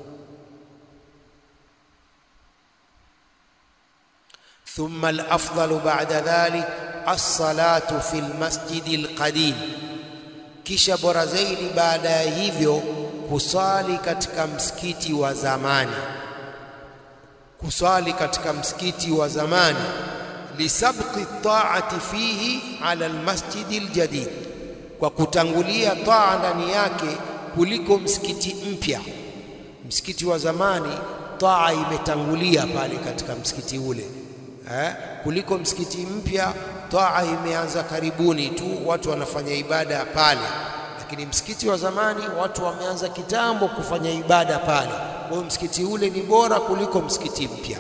Thumma alafdalu ba'da dhalik alsalatu fi lmasjidi alqadim kisha bora zaidi baada ya hivyo kuswali katika msikiti wa zamani, kuswali katika msikiti wa zamani, lisabqi taati fihi ala almasjidi aljadid, kwa kutangulia taa ndani yake kuliko msikiti mpya. Msikiti wa zamani taa imetangulia pale katika msikiti ule eh, kuliko msikiti mpya taa imeanza karibuni tu, watu wanafanya ibada pale, lakini msikiti wa zamani watu wameanza kitambo kufanya ibada pale. Kwa hiyo msikiti ule ni bora kuliko msikiti mpya.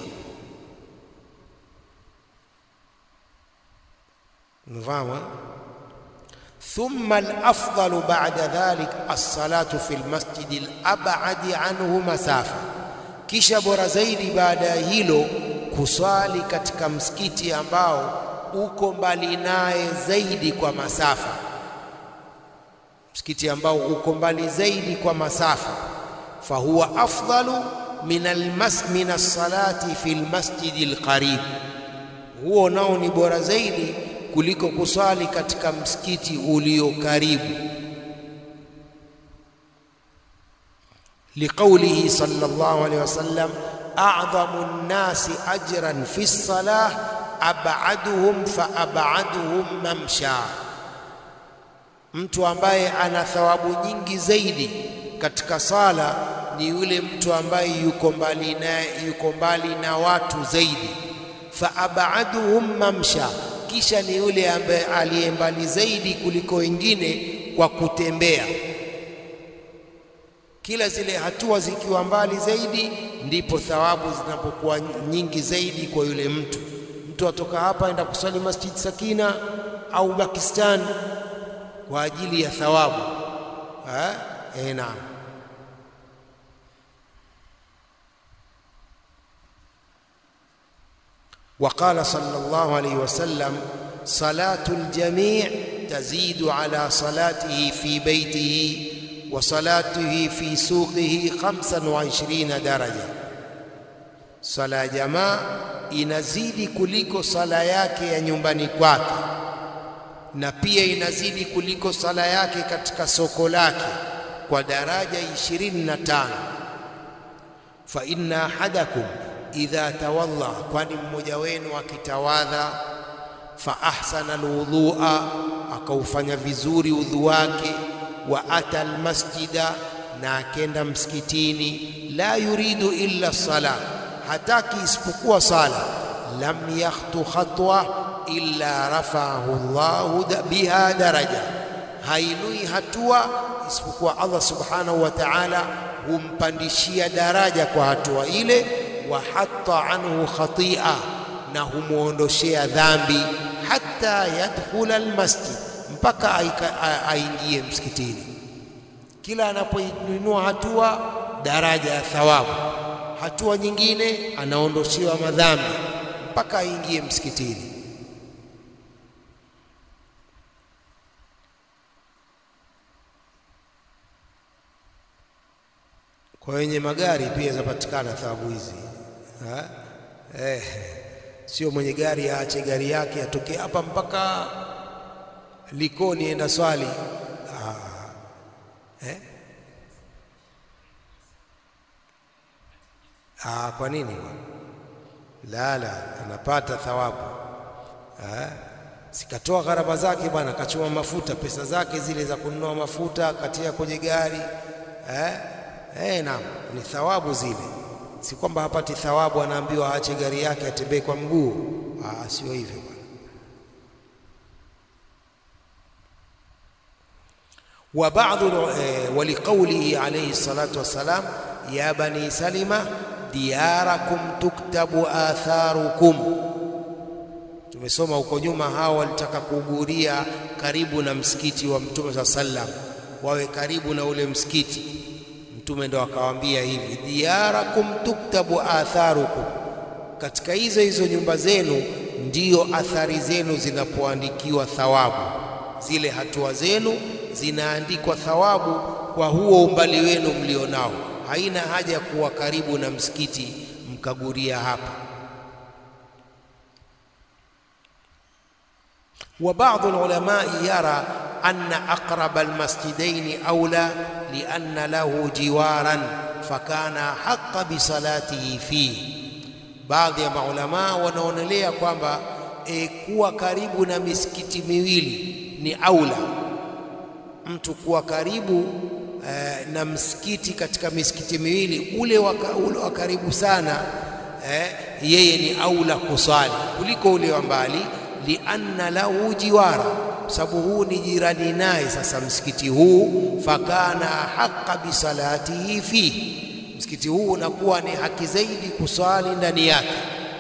Mfahamu? Thumma alafdalu ba'da dhalik as-salatu fi lmasjidi alab'adi anhu masafa, kisha bora zaidi baada ya hilo kuswali katika msikiti ambao uko mbali naye zaidi kwa masafa, msikiti ambao uko mbali zaidi kwa masafa. Fahuwa afdalu min almas min as-salati fi lmasjidi alqarib, huo nao ni bora zaidi kuliko kuswali katika msikiti ulio karibu. Liqaulihi sallallahu alayhi wasallam a'dhamu nnasi ajran fi lsalah abaduhum fa abaduhum mamsha, mtu ambaye ana thawabu nyingi zaidi katika sala ni yule mtu ambaye yuko mbali na, yuko mbali na watu zaidi. Fa abaduhum mamsha, kisha ni yule ambaye aliye mbali zaidi kuliko wengine kwa kutembea. Kila zile hatua zikiwa mbali zaidi, ndipo thawabu zinapokuwa nyingi zaidi kwa yule mtu. Mtu atoka hapa aenda kusali Masjid Sakina au Pakistan kwa ajili ya thawabu eh, naam. وقال صلى الله عليه وسلم صلاة الجميع تزيد على صلاته في بيته وصلاته في سوقه خمسا وعشرين درجة صلاة جماعة inazidi kuliko sala yake ya nyumbani kwake na pia inazidi kuliko sala yake katika soko lake kwa daraja 25 fa inna ahadakum idha tawalla, kwani mmoja wenu akitawadha, fa ahsana alwudhua, akaufanya vizuri udhu wake, wa ata almasjida, na akenda msikitini, la yuridu illa sala, hataki isipokuwa sala, lam yakhtu khatwa illa rafa'ahu Allahu biha daraja, hainui hatua isipokuwa Allah subhanahu wa ta'ala humpandishia daraja kwa hatua ile wa hatta anhu khatia, na humwondoshea dhambi, hata yadkhula almasjid, mpaka aingie msikitini. Kila anapoinua hatua, daraja ya thawabu, hatua nyingine anaondoshewa madhambi mpaka aingie msikitini. Kwa wenye magari pia zapatikana thawabu hizi. Eh, sio mwenye gari aache gari yake atoke hapa mpaka Likoni enda swali. Ah, eh? Ah, kwa nini? La, la, anapata thawabu eh? Sikatoa gharama zake bwana, kachuma mafuta, pesa zake zile za kununua mafuta katia kwenye gari eh? Eh, naam, ni thawabu zile si kwamba hapati thawabu, anaambiwa aache gari yake atembee kwa mguu. Ah, sio hivyo bwana. wa ba'dhu eh, wa liqaulihi alayhi salatu wassalam ya bani salima diyarakum tuktabu atharukum. Tumesoma huko nyuma, hao walitaka kuuguria karibu na msikiti wa Mtume saa sallam, wawe karibu na ule msikiti Mtume ndo akawaambia hivi, diyarakum tuktabu atharukum, katika hizo hizo nyumba zenu ndiyo athari zenu zinapoandikiwa thawabu. Zile hatua zenu zinaandikwa thawabu kwa huo umbali wenu mlionao. Haina haja ya kuwa karibu na msikiti mkaguria hapa. wa baadhi ulamai yara anna aqraba almasjidaini aula lianna lahu jiwaran fakana haqa bisalatihi fihi. Baadhi ya maulamaa wanaonelea kwamba e, kuwa karibu na misikiti miwili ni aula, mtu kuwa karibu e, na msikiti katika misikiti miwili, ule wa karibu sana e, yeye ni aula kusali kuliko ule wa mbali, lianna lahu jiwara sababu huu ni jirani naye. Sasa msikiti huu fakana haqa bisalatihi fihi, msikiti huu unakuwa ni haki zaidi kuswali ndani yake.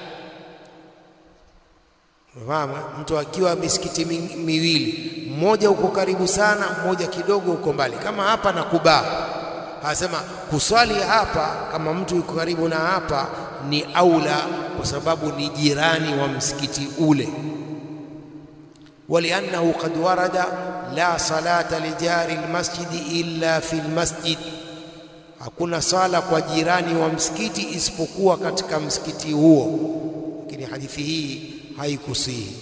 Unafahamu, mtu akiwa misikiti miwili, mmoja uko karibu sana, mmoja kidogo uko mbali, kama hapa na Kuba, anasema kuswali hapa, kama mtu yuko karibu na hapa ni aula, kwa sababu ni jirani wa msikiti ule waliannahu qad warada la salata lijari lmasjidi illa fi lmasjid, hakuna sala kwa jirani wa msikiti isipokuwa katika msikiti huo. Lakini hadithi hii haikusihi.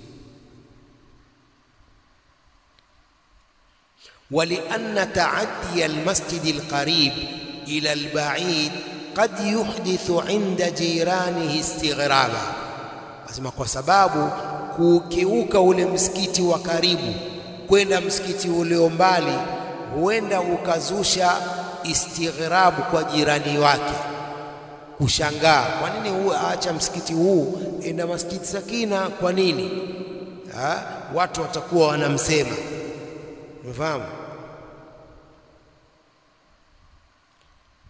walianna taaddiya almasjidi alqarib ila albaid qad yuhdithu inda jiranihi istighraba, asema kwa sababu kukiuka ule msikiti wa karibu kwenda msikiti ulio mbali huenda ukazusha istighrabu kwa jirani wake, kushangaa, kwa nini huu aacha msikiti huu enda Masjid Sakina? Kwa nini ha? Watu watakuwa wanamsema, umefahamu?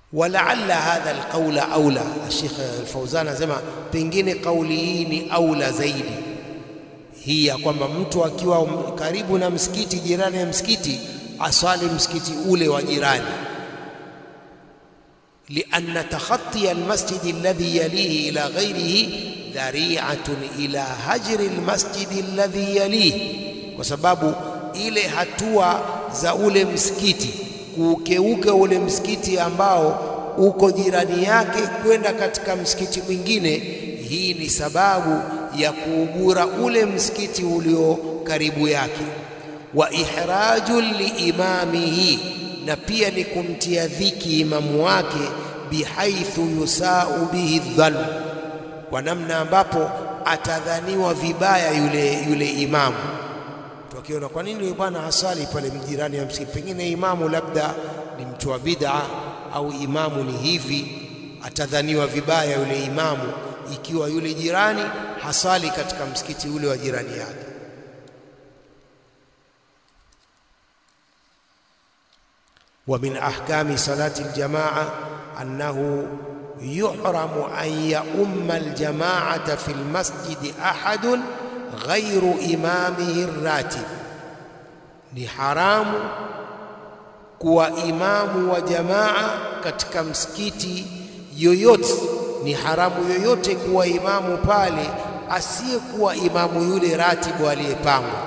walaalla hadha alqaula aula. Sheikh Al-Fauzan anasema pengine kauli hii ni aula zaidi, hii ya kwamba mtu akiwa karibu na msikiti, jirani ya msikiti, aswali msikiti ule wa jirani lianna takhatiya almasjidi alladhi yalihi ila ghairihi dhari'atun ila hajri almasjidi alladhi yalihi, kwa sababu ile hatua za ule msikiti kuukeuka ule msikiti ambao uko jirani yake kwenda katika msikiti mwingine, hii ni sababu ya kuugura ule msikiti ulio karibu yake. Wa ihrajun liimamihi, na pia ni kumtia dhiki imamu wake, bihaithu yusau bihi dhann, kwa namna ambapo atadhaniwa vibaya yule, yule imamu wakiona kwa nini yule bwana hasali pale mjirani ya msikiti, pengine imamu labda ni mtu wa bid'a au imamu ni hivi, atadhaniwa vibaya yule imamu ikiwa yule jirani hasali katika msikiti ule wa jirani yake. wa min ahkami salati aljamaa annahu yuhramu an yaumma aljamaata fi almasjidi ahadun ghairu imamihi ratib, ni haramu kuwa imamu wa jamaa katika msikiti yoyote. Ni haramu yoyote kuwa imamu pale asiyekuwa imamu yule ratibu aliyepangwa.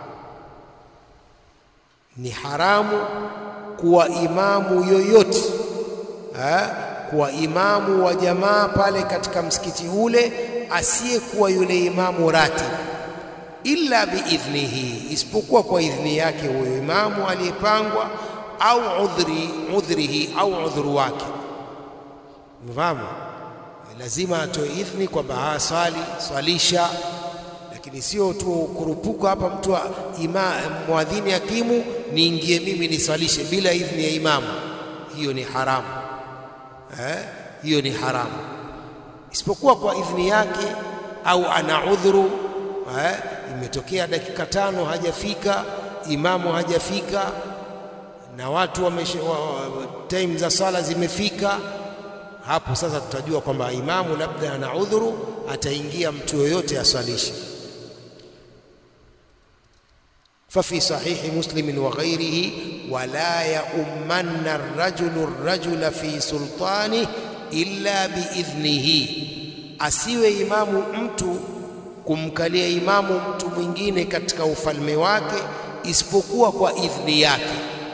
Ni haramu kuwa imamu yoyote ha? kuwa imamu wa jamaa pale katika msikiti ule asiyekuwa yule imamu ratib illa biidhnihi, isipokuwa kwa idhni yake huyo imamu aliyepangwa, au udhri udhrihi, au udhuru wake. Mfahamu, lazima atoe idhni kwamba swali swalisha, lakini sio tu kurupuka hapa mtu ima mwadhini akimu niingie mimi niswalishe bila idhni ya imamu. Hiyo ni haramu eh? Hiyo ni haramu, isipokuwa kwa idhni yake au ana udhuru eh? Imetokea dakika tano hajafika imamu, hajafika na watu wamesha, wa, time za sala zimefika. Hapo sasa tutajua kwamba imamu labda ana udhuru, ataingia mtu yoyote aswalishe. fafi sahihi muslimin wa ghairihi wala yaummanna arrajulu arrajula fi sultani illa biidhnihi, asiwe imamu mtu kumkalia imamu mtu mwingine katika ufalme wake isipokuwa kwa idhni yake.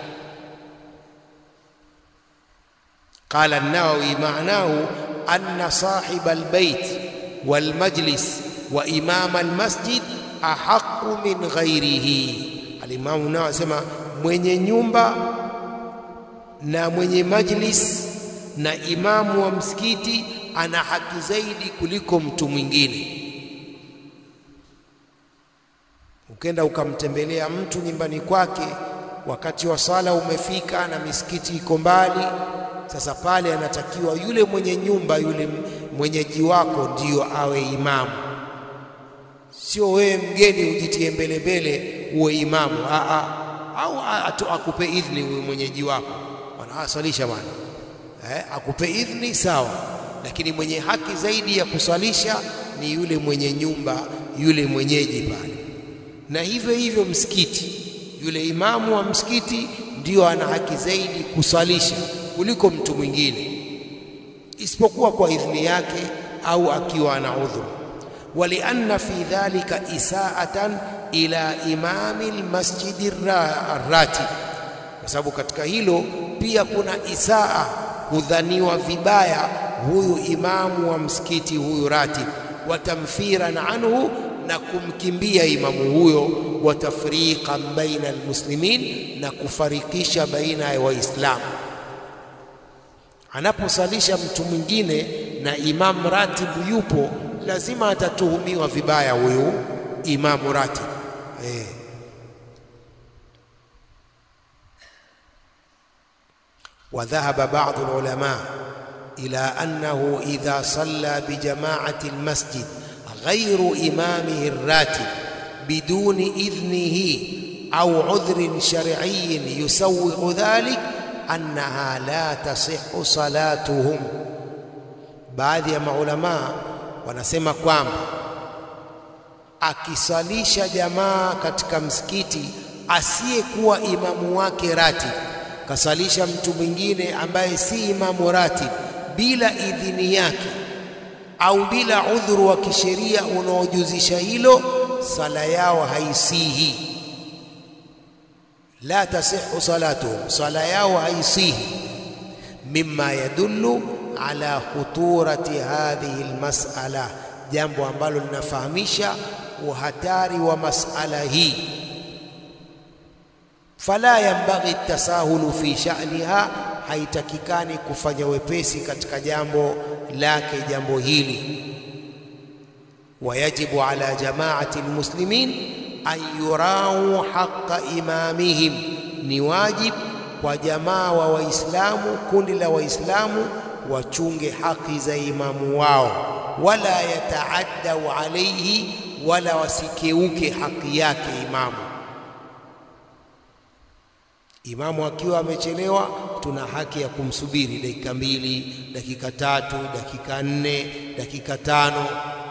Qala an-Nawawi maanahu anna sahiba albayt walmajlis wa imama almasjid ahaqu min ghairihi. Alimamu Nawawi asema mwenye nyumba na mwenye majlis na imamu wa msikiti ana haki zaidi kuliko mtu mwingine. Ukenda ukamtembelea mtu nyumbani kwake, wakati wa sala umefika na misikiti iko mbali, sasa pale anatakiwa yule mwenye nyumba, yule mwenyeji wako ndiyo awe imamu, sio wewe mgeni ujitie mbele mbele uwe imamu. Aa, au atu, akupe idhni huyo mwenyeji wako, bwana aswalisha bwana eh, akupe idhni sawa, lakini mwenye haki zaidi ya kuswalisha ni yule mwenye nyumba, yule mwenyeji pale na hivyo hivyo msikiti, yule imamu wa msikiti ndiyo ana haki zaidi kuswalisha kuliko mtu mwingine, isipokuwa kwa idhni yake au akiwa ana udhuru. Walianna fi dhalika isaatan ila imami lmasjidi arratib, kwa sababu katika hilo pia kuna isaa, kudhaniwa vibaya huyu imamu wa msikiti huyu ratib, watamfiran anhu na kumkimbia imamu huyo, wa tafriqan baina almuslimin, na kufarikisha baina ya Waislamu. Anaposalisha mtu mwingine na imamu ratibu yupo, lazima atatuhumiwa vibaya huyu imamu ratibu eh. wa dhahaba ba'd alulama ila annahu idha salla bijama'ati almasjid ghairu imamihi ratib biduni idhnihi au udhrin shar'iyyin yusawwi'u dhalik annaha la tasihu salatuhum. Baadhi ya maulamaa wanasema kwamba akisalisha jamaa katika msikiti asiyekuwa imamu wake ratib, kasalisha mtu mwingine ambaye si imamu ratib bila idhini yake au bila udhuru wa kisheria unaojuzisha hilo, sala yao haisihi. La tasihu salatuhum, sala yao haisihi. Mimma yadullu ala khuturati hadhihi almas'ala, jambo ambalo linafahamisha uhatari wa mas'ala hii. Fala yanbaghi tasahulu fi sha'niha, haitakikani kufanya wepesi katika jambo lake jambo hili. Wayajibu ala jamaati almuslimin an yurau haqa imamihim, ni wajib kwa jamaa wa Waislamu, kundi la Waislamu wachunge haki za imamu wao, wala yataaddau alaihi, wala wasikeuke haki yake imamu. Imamu akiwa amechelewa, tuna haki ya kumsubiri dakika mbili, dakika tatu, dakika nne, dakika tano.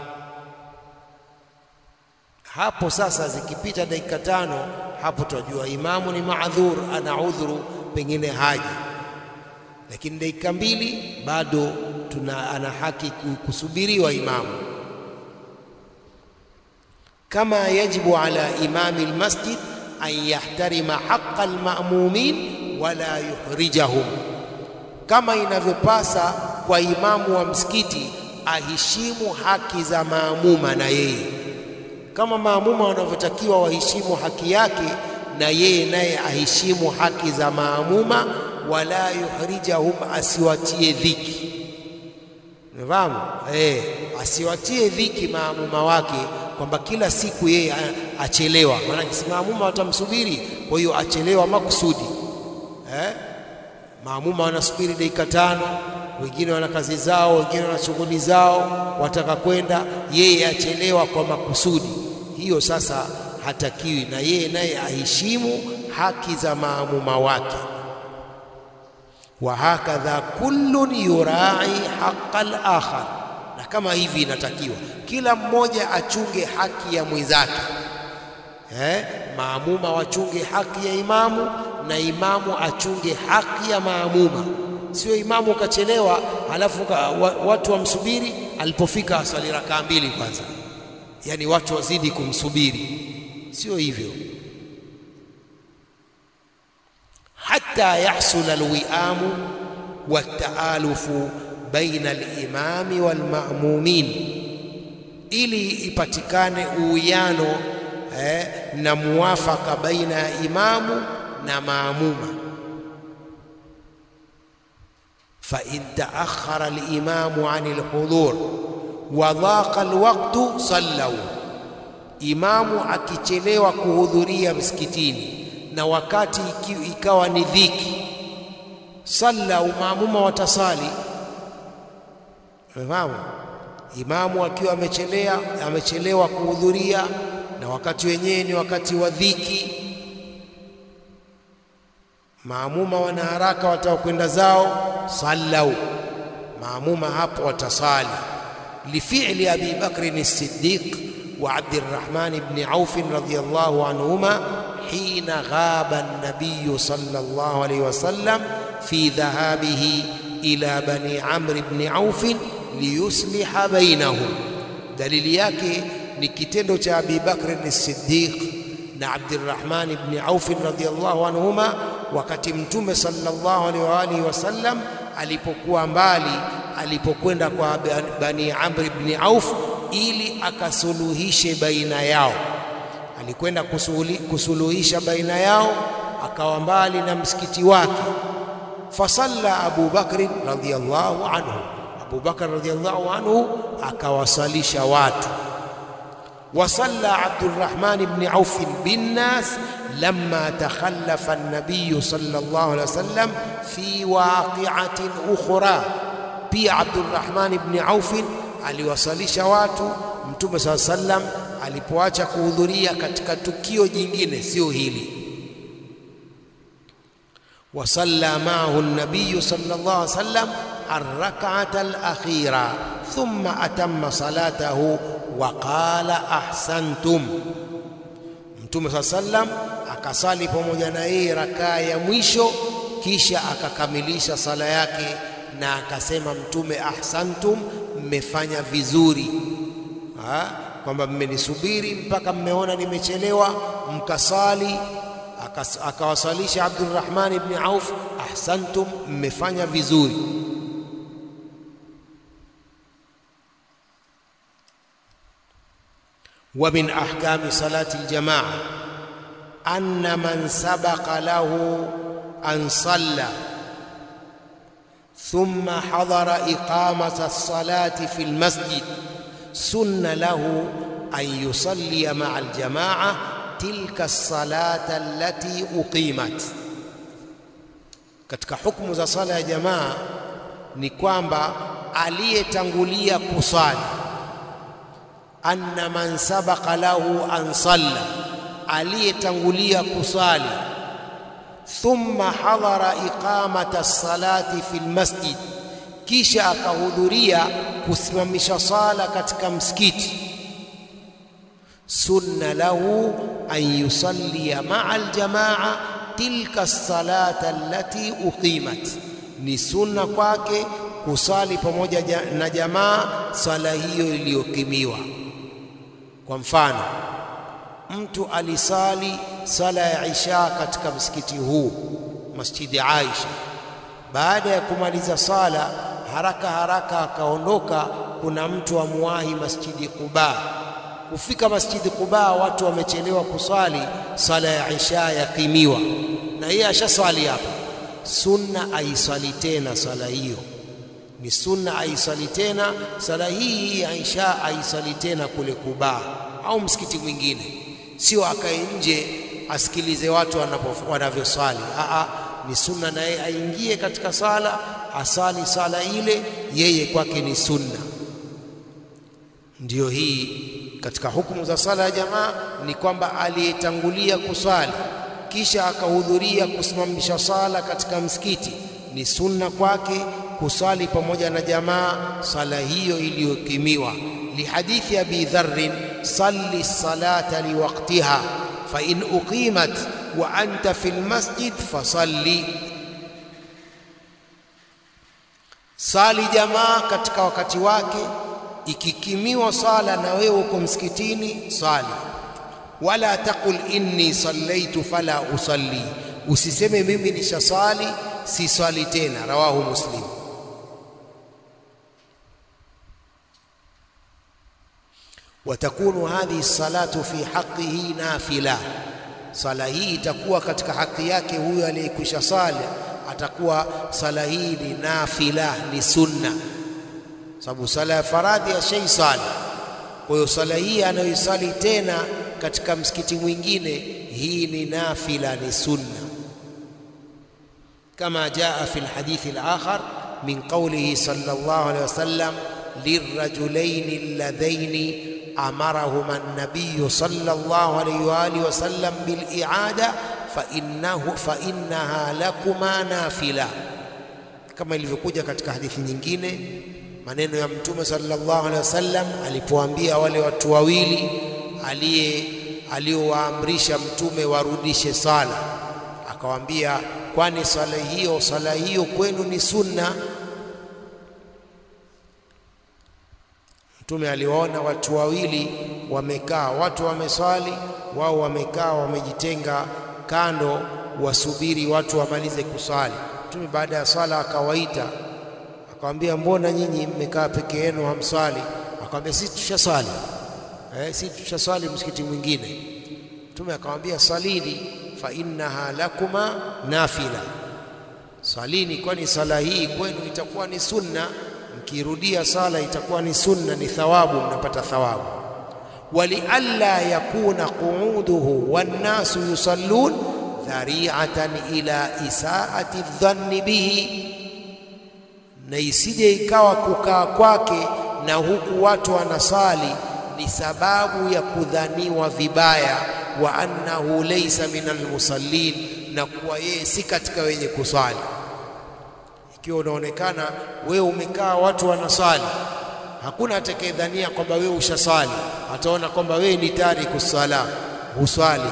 Hapo sasa zikipita dakika tano, hapo tunajua imamu ni maadhur, ana udhuru, pengine haji. Lakini dakika mbili bado tuna ana haki kusubiriwa imamu, kama yajibu ala imami almasjid an yahtarima haqa almamumin wala yuhrijahum, kama inavyopasa kwa imamu wa msikiti aheshimu haki za maamuma na yeye kama maamuma wanavyotakiwa waheshimu haki yake, na yeye naye aheshimu haki za maamuma. Wala yuhrijahum, asiwatie dhiki. Unafahamu eh? Asiwatie dhiki maamuma wake kwamba kila siku yeye achelewa, maana si maamuma watamsubiri, kwa hiyo achelewa makusudi eh? Maamuma wanasubiri dakika tano, wengine wana kazi zao, wengine wana shughuli zao, wataka kwenda, yeye achelewa kwa makusudi. Hiyo sasa hatakiwi, na yeye naye aheshimu haki za maamuma wake. Wa hakadha kullun yurai haqa al-akhar, na kama hivi inatakiwa kila mmoja achunge haki ya mwenzake eh? Maamuma wachunge haki ya imamu na imamu achunge haki ya maamuma. Sio imamu ukachelewa, halafu watu wamsubiri, alipofika aswali rakaa mbili kwanza, yaani watu wazidi kumsubiri. Sio hivyo, hatta yahsula alwiamu wataalufu baina alimami walmamumin, ili ipatikane uwiano eh, na muwafaka baina ya imamu na maamuma. fa in taakhara alimamu an alhudhur wa dhaqa alwaqtu sallau, imamu akichelewa kuhudhuria msikitini na wakati ikawa ni dhiki, sallau, maamuma watasali. Umefahamu? Imamu akiwa amechelea amechelewa kuhudhuria na wakati wenyewe ni wakati wa dhiki, maamuma wana haraka, wataka kwenda zao, sallau, maamuma hapo watasali. Lifi'li Abi Bakrin as-Siddiq wa Abdirrahman ibn Auf radhiyallahu anhuma hina ghaba an-nabiy sallallahu alayhi wasallam fi dhahabihi ila bani Amr ibn Auf liyusliha bainahum. Dalili yake ni kitendo cha Abi Bakr as-Siddiq na Abdurrahman ibn Auf radhiyallahu anhuma, wakati Mtume sallallahu alaihi wa alihi wasallam alipokuwa mbali, alipokwenda kwa Bani Amr ibn Auf ili akasuluhishe baina yao. Alikwenda kusuluhisha baina yao, akawa mbali na msikiti wake. Fasalla Abu Bakr radhiyallahu anhu, Abu Bakr radhiyallahu anhu akawasalisha watu وصلى عبد الرحمن بن عوف بالناس لما تخلف النبي صلى الله عليه وسلم في واقعة أخرى pia Abdurrahman ibn Auf aliwasalisha watu Mtume saa sallam alipoacha kuhudhuria katika tukio jingine, sio hili. وصلى معه النبي صلى الله عليه وسلم الركعة الأخيرة ثم أتم صلاته وقال أحسنتم Mtume saa sallam akasali pamoja na yeye rakaa ya mwisho, kisha akakamilisha sala yake na akasema Mtume, ahsantum, mmefanya vizuri, kwamba mmenisubiri mpaka mmeona nimechelewa, mkasali. Akawasalisha Abdurrahman ibn Auf, ahsantum, mmefanya vizuri. ومن أحكام صلاة الجماعة أن من سبق له أن صلى ثم حضر إقامة الصلاة في المسجد سن له أن يصلي مع الجماعة تلك الصلاة التي أقيمت katika hukumu za sala ya jamaa ni kwamba aliyetangulia kusali anna man sabaqa lahu an salla, aliyetangulia kusali, thumma hadhara iqamata salati fi lmasjid, kisha akahudhuria kusimamisha sala katika msikiti, sunna lahu an yusalliya maa aljamaa tilka salata allati uqimat, ni sunna kwake kusali pamoja na jamaa sala hiyo iliyokimiwa. Kwa mfano, mtu alisali sala ya Isha katika msikiti huu Masjidi Aisha. Baada ya kumaliza sala, haraka haraka akaondoka, kuna mtu amuwahi Masjidi Quba. Kufika Masjidi Quba, watu wamechelewa kuswali, sala ya Isha yakimiwa, na yeye ashaswali hapa. Sunna aiswali tena sala hiyo ni sunna aisali tena sala hii ya Isha aisali tena kule Kuba au msikiti mwingine, sio akae nje asikilize watu wanavyosali. Aa, ni sunna naye aingie katika sala asali sala ile, yeye kwake ni sunna. Ndiyo hii katika hukumu za sala ya jamaa ni kwamba aliyetangulia kusali kisha akahudhuria kusimamisha sala katika msikiti ni sunna kwake kusali pamoja na jamaa sala hiyo iliyokimiwa. Lihadithi Abi Dharrin, salli salata liwaqtiha fa in uqimat wa anta fi lmasjid fasalli, sali jamaa katika wakati wake, ikikimiwa sala na wewe uko msikitini sali. Wala taqul inni sallaitu fala usalli, usiseme mimi nishasali si swali tena. Rawahu Muslim. watakunu hadhihi salatu fi haqqihi nafila, sala hii itakuwa katika haki yake huyo aliyekwisha sala, atakuwa sala hii ni nafila, ni sunna, sababu sala ya faradhi ashai sali. Kwa hiyo sala hii anayoisali tena katika msikiti mwingine, hii ni nafila, ni sunna, kama jaa fi lhadithi alakhar min qawlihi sallallahu alayhi wasallam lirrajulaini alladhaini amarahuma an-nabiy sallallahu alayhi wa alihi wasallam bil i'ada fa innahu fa innaha lakuma nafila, kama ilivyokuja katika hadithi nyingine maneno ya Mtume sallallahu alaihi wasallam alipoambia wale watu wawili aliye aliowaamrisha Mtume warudishe sala, akawaambia kwani sala hiyo sala hiyo kwenu ni sunna. Mtume aliwaona watu wawili wamekaa, watu wameswali, wao wamekaa wamejitenga kando, wasubiri watu wamalize kuswali. Mtume baada ya swala akawaita, akamwambia mbona nyinyi mmekaa peke yenu hamswali? Akamwambia sisi tushaswali, eh, sisi tushaswali msikiti mwingine. Mtume akamwambia salini, fa innaha lakuma nafila, swalini, kwani sala hii kwenu itakuwa ni sunna mkirudia sala itakuwa ni sunna, ni thawabu, mnapata thawabu. walialla yakuna qu'uduhu wannasu yusallun dhari'atan ila isaati dhanni bihi, na isije ikawa kukaa kwake na huku watu wanasali ni sababu ya kudhaniwa vibaya, wa annahu laysa min almusallin, na kuwa yeye si katika wenye kuswali. Ikiwa unaonekana wewe umekaa watu wanaswali, hakuna atakayedhania kwamba wewe ushaswali, ataona kwamba wewe ni tariku sala, huswali.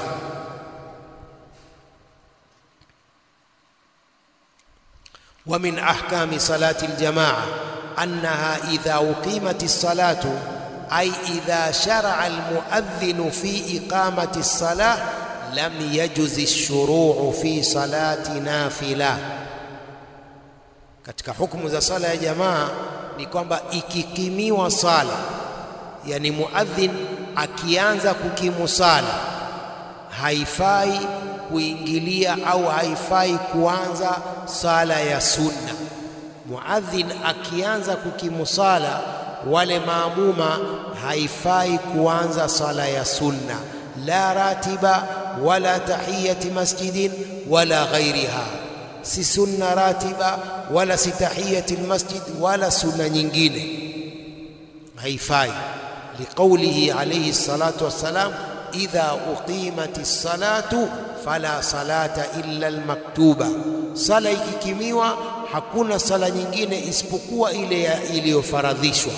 wa min ahkami salati aljamaa annaha idha uqimat as-salatu ay idha shar'a al-muadhdhin fi iqamati as-salah lam yajuz ash-shuru'u fi salati nafila. Katika hukumu za sala ya jamaa ni kwamba ikikimiwa sala, yani muadhin akianza kukimu sala, haifai kuingilia au haifai kuanza sala ya sunna. Muadhin akianza kukimu sala, wale maamuma haifai kuanza sala ya sunna, la ratiba wala tahiyati masjidin wala ghairiha, si sunna ratiba wala si tahiyati almasjid wala sunna nyingine, haifai. Liqaulihi alayhi salatu wassalam, idha uqimati ssalatu fala salata illa almaktuba, sala ikikimiwa hakuna sala nyingine isipokuwa ile iliyofaradhishwa.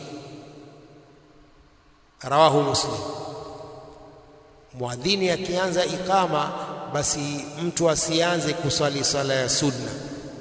Rawahu Muslim. Muadhini akianza ikama, basi mtu asianze kuswali sala ya sunna.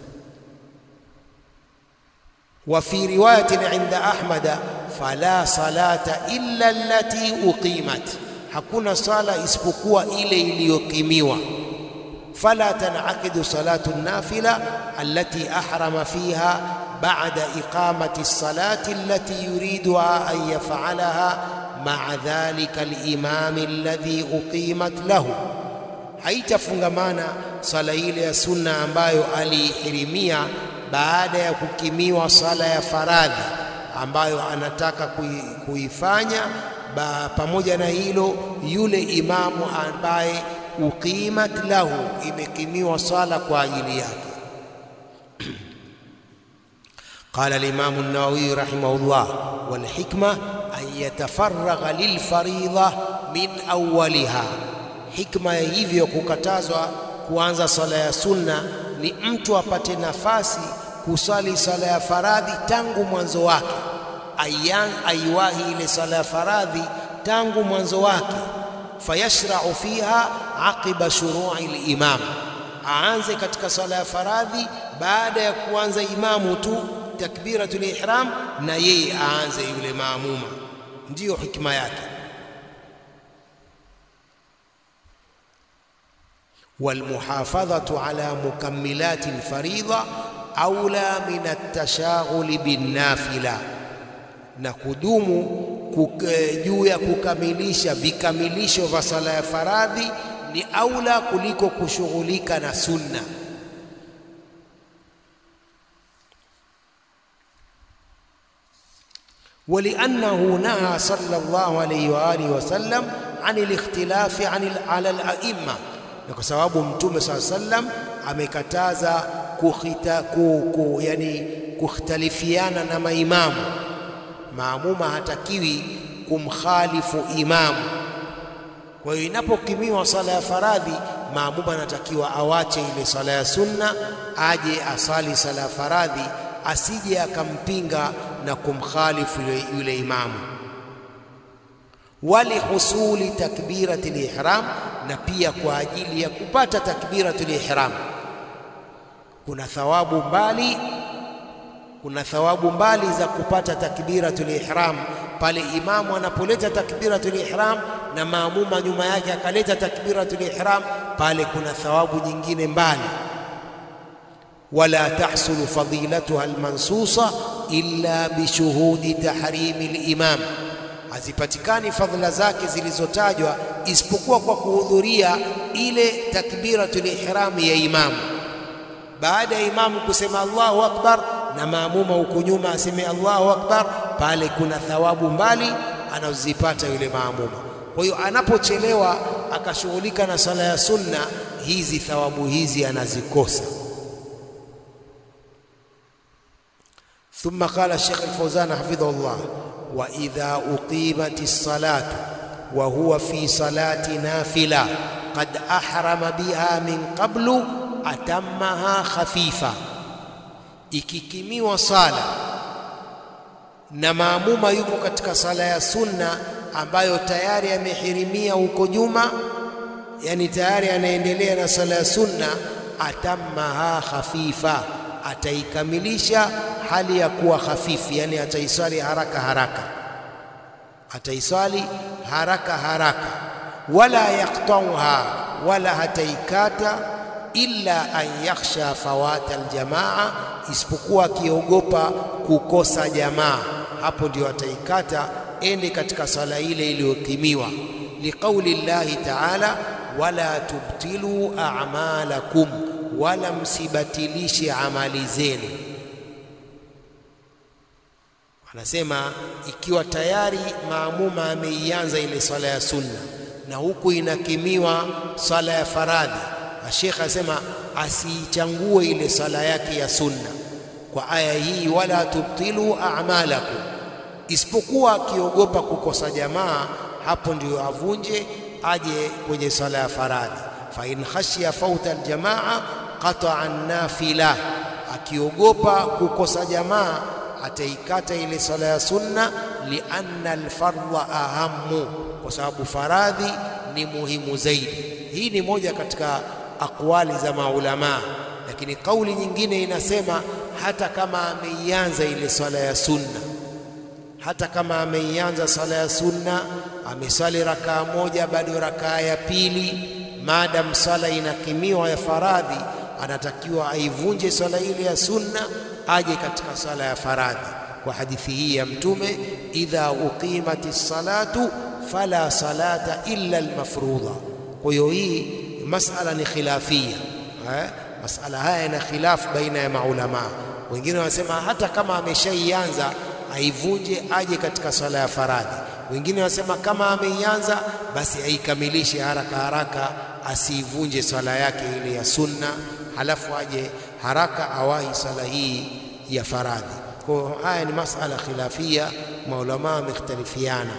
Wa fi riwayatin inda Ahmada, fala salata illa allati uqimat, hakuna sala isipokuwa ile iliyokimiwa. Fala tanaqidu salatu nafila allati ahrama fiha ba'da iqamati salati allati yuriduha an yaf'alaha ma'a dhalika al-imami alladhi uqimat lahu, haitafungamana sala ile ya sunna ambayo aliihirimia baada ya kukimiwa sala ya faradhi ambayo anataka kuifanya. Pamoja na hilo, yule imamu ambaye uqimat lahu, imekimiwa sala kwa ajili yake. Qala al-Imam an-Nawawi rahimahullah, wal hikma an yatafaragha lilfaridha min awwaliha, hikma ya hivyo kukatazwa kuanza sala ya sunna ni mtu apate nafasi kusali sala ya faradhi tangu mwanzo wake, ayan aiwahi ile sala ya faradhi tangu mwanzo wake, fayashra'u fiha aqiba shuru'i al-imam, aanze katika sala ya faradhi baada ya kuanza imamu tu takbiratul ihram, na yeye aanze yule maamuma. Ndiyo hikma yake. walmuhafadhatu ala mukammilati alfaridha aula min atashaghuli binnafila, na kudumu juu ya kukamilisha vikamilisho vya sala ya faradhi ni aula kuliko kushughulika na sunna. waliannahu naha sallallahu alayhi wa alihi wasallam an alikhtilafi ala alaimma na kwa sababu Mtume saa sallam amekataza kukhita, ku, ku, yani kukhtalifiana na maimamu. Maamuma hatakiwi kumkhalifu imamu. Kwa hiyo inapokimiwa sala ya faradhi, maamuma anatakiwa awache ile sala ya sunna, aje asali sala ya faradhi, asije akampinga na kumkhalifu yule, yule imamu wali husuli takbiratul ihram, na pia kwa ajili ya kupata takbiratul ihram. Kuna thawabu mbali, kuna thawabu mbali za kupata takbiratul ihram pale imamu anapoleta takbiratul ihram na maamuma nyuma yake akaleta takbiratul ihram, pale kuna thawabu nyingine mbali. wala tahsulu fadilatuha almansusa illa bishuhudi tahrimi limam hazipatikani fadhila zake zilizotajwa isipokuwa kwa kuhudhuria ile takbiratul ihram ya imamu. Baada ya imamu kusema Allahu akbar na maamuma huko nyuma aseme Allahu akbar, pale kuna thawabu mbali anazozipata yule maamuma. Kwa hiyo anapochelewa akashughulika na sala ya sunna, hizi thawabu hizi anazikosa. Thumma qala Sheikh Al-Fawzan hafidhahullah wa idha uqimati salatu wa huwa fi salati nafila qad ahrama biha min qablu atammaha khafifa, ikikimiwa sala na maamuma yuko katika sala ya sunna ambayo tayari amehirimia huko nyuma, yani tayari anaendelea na sala ya sunna, atammaha khafifa, ataikamilisha hali ya kuwa hafifu, yani ataiswali haraka haraka, ataiswali haraka haraka, wala yaktauha, wala hataikata illa an yakhsha fawata aljamaa, isipokuwa akiogopa kukosa jamaa, hapo ndio ataikata ende katika sala ile iliyokimiwa. Liqauli llahi taala, wala tubtilu a'malakum, wala msibatilishe amali zenu. Anasema ikiwa tayari maamuma ameianza ile swala ya sunna na huku inakimiwa swala ya faradhi, Sheikh asema asiichangue ile sala yake ya sunna kwa aya hii, wala tubtilu a'malakum, isipokuwa akiogopa kukosa jamaa, hapo ndio avunje aje kwenye sala ya faradhi. Fa in khashiya fauta aljamaa qata'a nafila, akiogopa kukosa jamaa ataikata ile sala ya sunna, lianna alfardha ahammu, kwa sababu faradhi ni muhimu zaidi. Hii ni moja katika aqwali za maulamaa, lakini kauli nyingine inasema hata kama ameianza ile swala ya sunna, hata kama ameianza swala ya sunna, ameswali rakaa moja, bado rakaa ya pili, maadam swala inakimiwa ya faradhi, anatakiwa aivunje swala ile ya sunna aje katika sala ya faradhi, kwa hadithi hii ya Mtume, idha uqimati salatu fala salata illa almafrudha. Kwa hiyo hii masala ni khilafia eh? Masala haya yana khilafu baina ya maulamaa. Wengine wanasema hata kama ameshaianza aivunje aje katika sala ya faradhi. Wengine wanasema kama ameianza basi aikamilishe haraka haraka, asiivunje sala yake ile ya sunna, halafu aje haraka awahi sala hii ya faradhi. Kwa haya ni masala khilafia, maulamaa wamekhtalifiana.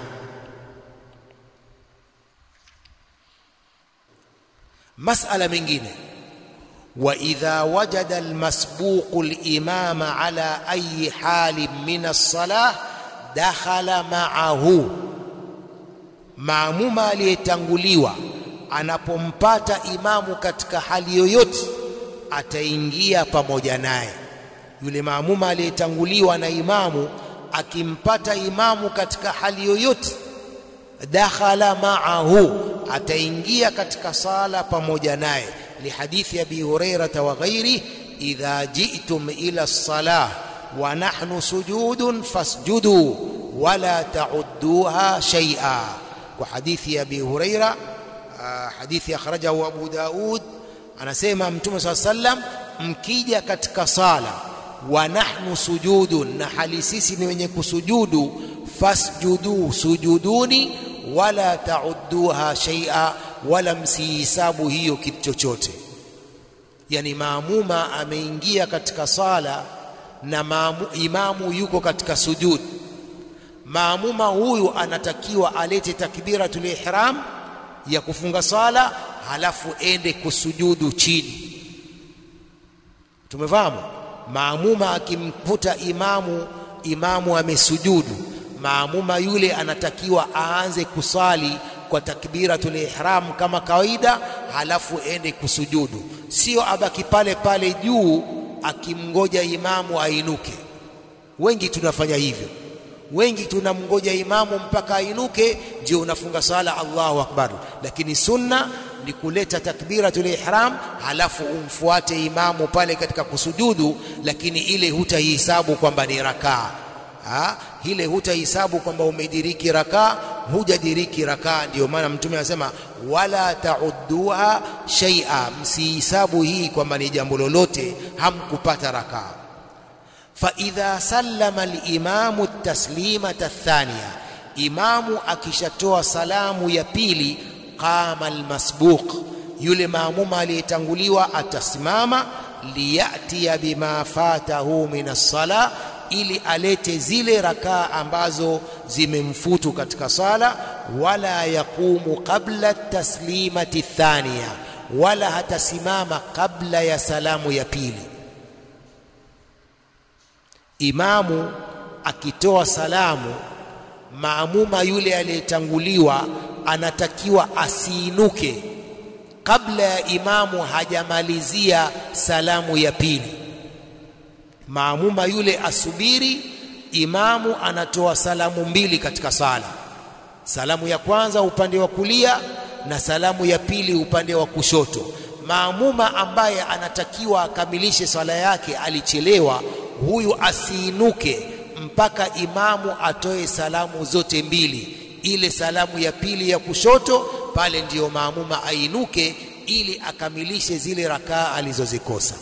Masala mengine wa idha wajada almasbuqu alimama ala ayi halin min alsalah dakhala ma'ahu, maamuma aliyetanguliwa anapompata imamu katika hali yoyote ataingia pamoja naye. Yule maamuma aliyetanguliwa na imamu akimpata imamu katika hali yoyote, dakhala ma'ahu, ataingia katika sala pamoja naye. Lihadithi Abi Hurairata wa ghairi, idha ji'tum ila salah wa nahnu sujudun fasjudu wala ta'udduha shay'a, kwa hadithi ya Abi Huraira, hadithi akhrajahu Abu Daud anasema Mtume saa sallam, mkija katika sala wa nahnu sujudun, na hali sisi ni wenye kusujudu, fasjudu, sujuduni, wala taudduha shay'a, wala msihisabu hiyo kitu chochote. Yani maamuma ameingia katika sala na maamu, imamu yuko katika sujud. Maamuma huyu anatakiwa alete takbiratul ihram ya kufunga sala halafu ende kusujudu chini. Tumefahamu? Maamuma akimkuta imamu, imamu amesujudu, maamuma yule anatakiwa aanze kusali kwa takbiratul ihram kama kawaida, halafu ende kusujudu, sio abaki pale pale juu akimngoja imamu ainuke. Wengi tunafanya hivyo, wengi tunamngoja imamu mpaka ainuke ndio unafunga sala Allahu akbar, lakini sunna ni kuleta takbiratul ihram halafu umfuate imamu pale katika kusujudu, lakini ile hutahisabu kwamba ni rakaa ha? Ile hutahisabu kwamba umediriki rakaa, hujadiriki rakaa. Ndio maana Mtume anasema wala taudduha shay'a, msihisabu hii kwamba ni jambo lolote, hamkupata rakaa. Fa idha sallama alimamu taslimata thaniya, imamu akishatoa salamu ya pili qama almasbuq, yule maamuma aliyetanguliwa atasimama, liyatiya bima fatahu min as-sala, ili alete zile rakaa ambazo zimemfutu katika sala. wala yaqumu qabla taslimati thaniya, wala hatasimama kabla ya salamu ya pili. Imamu akitoa salamu, maamuma yule aliyetanguliwa anatakiwa asiinuke kabla ya imamu hajamalizia salamu ya pili. Maamuma yule asubiri, imamu anatoa salamu mbili katika sala, salamu ya kwanza upande wa kulia na salamu ya pili upande wa kushoto. Maamuma ambaye anatakiwa akamilishe swala yake alichelewa, huyu asiinuke mpaka imamu atoe salamu zote mbili. Ile salamu ya pili ya kushoto, pale ndiyo maamuma ainuke ili akamilishe zile rakaa alizozikosa.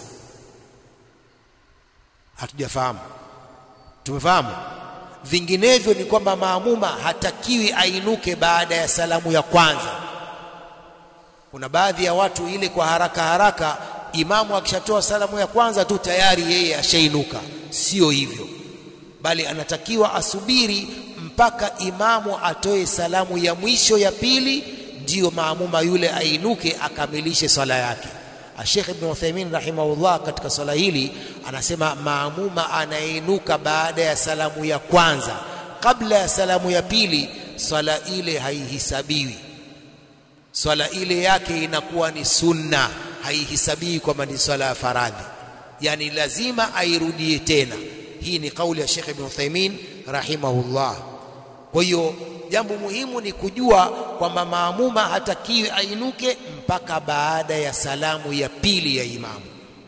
Hatujafahamu? Tumefahamu? Vinginevyo ni kwamba maamuma hatakiwi ainuke baada ya salamu ya kwanza. Kuna baadhi ya watu ile kwa haraka haraka, imamu akishatoa salamu ya kwanza tu tayari yeye ashainuka. Sio hivyo, bali anatakiwa asubiri mpaka imamu atoe salamu ya mwisho ya pili, ndiyo maamuma yule ainuke akamilishe swala yake. Sheikh Ibn Uthaymeen rahimahullah katika swala hili anasema maamuma anainuka baada ya salamu ya kwanza, kabla ya salamu ya pili, swala ile haihisabiwi. Swala ile yake inakuwa ni sunna, haihisabiwi kwamba ni swala ya faradhi, yani lazima airudie tena. Hii ni kauli ya Sheikh Ibn Uthaymeen rahimahullah. Kwa hiyo jambo muhimu ni kujua kwamba maamuma hatakiwi ainuke mpaka baada ya salamu ya pili ya imamu.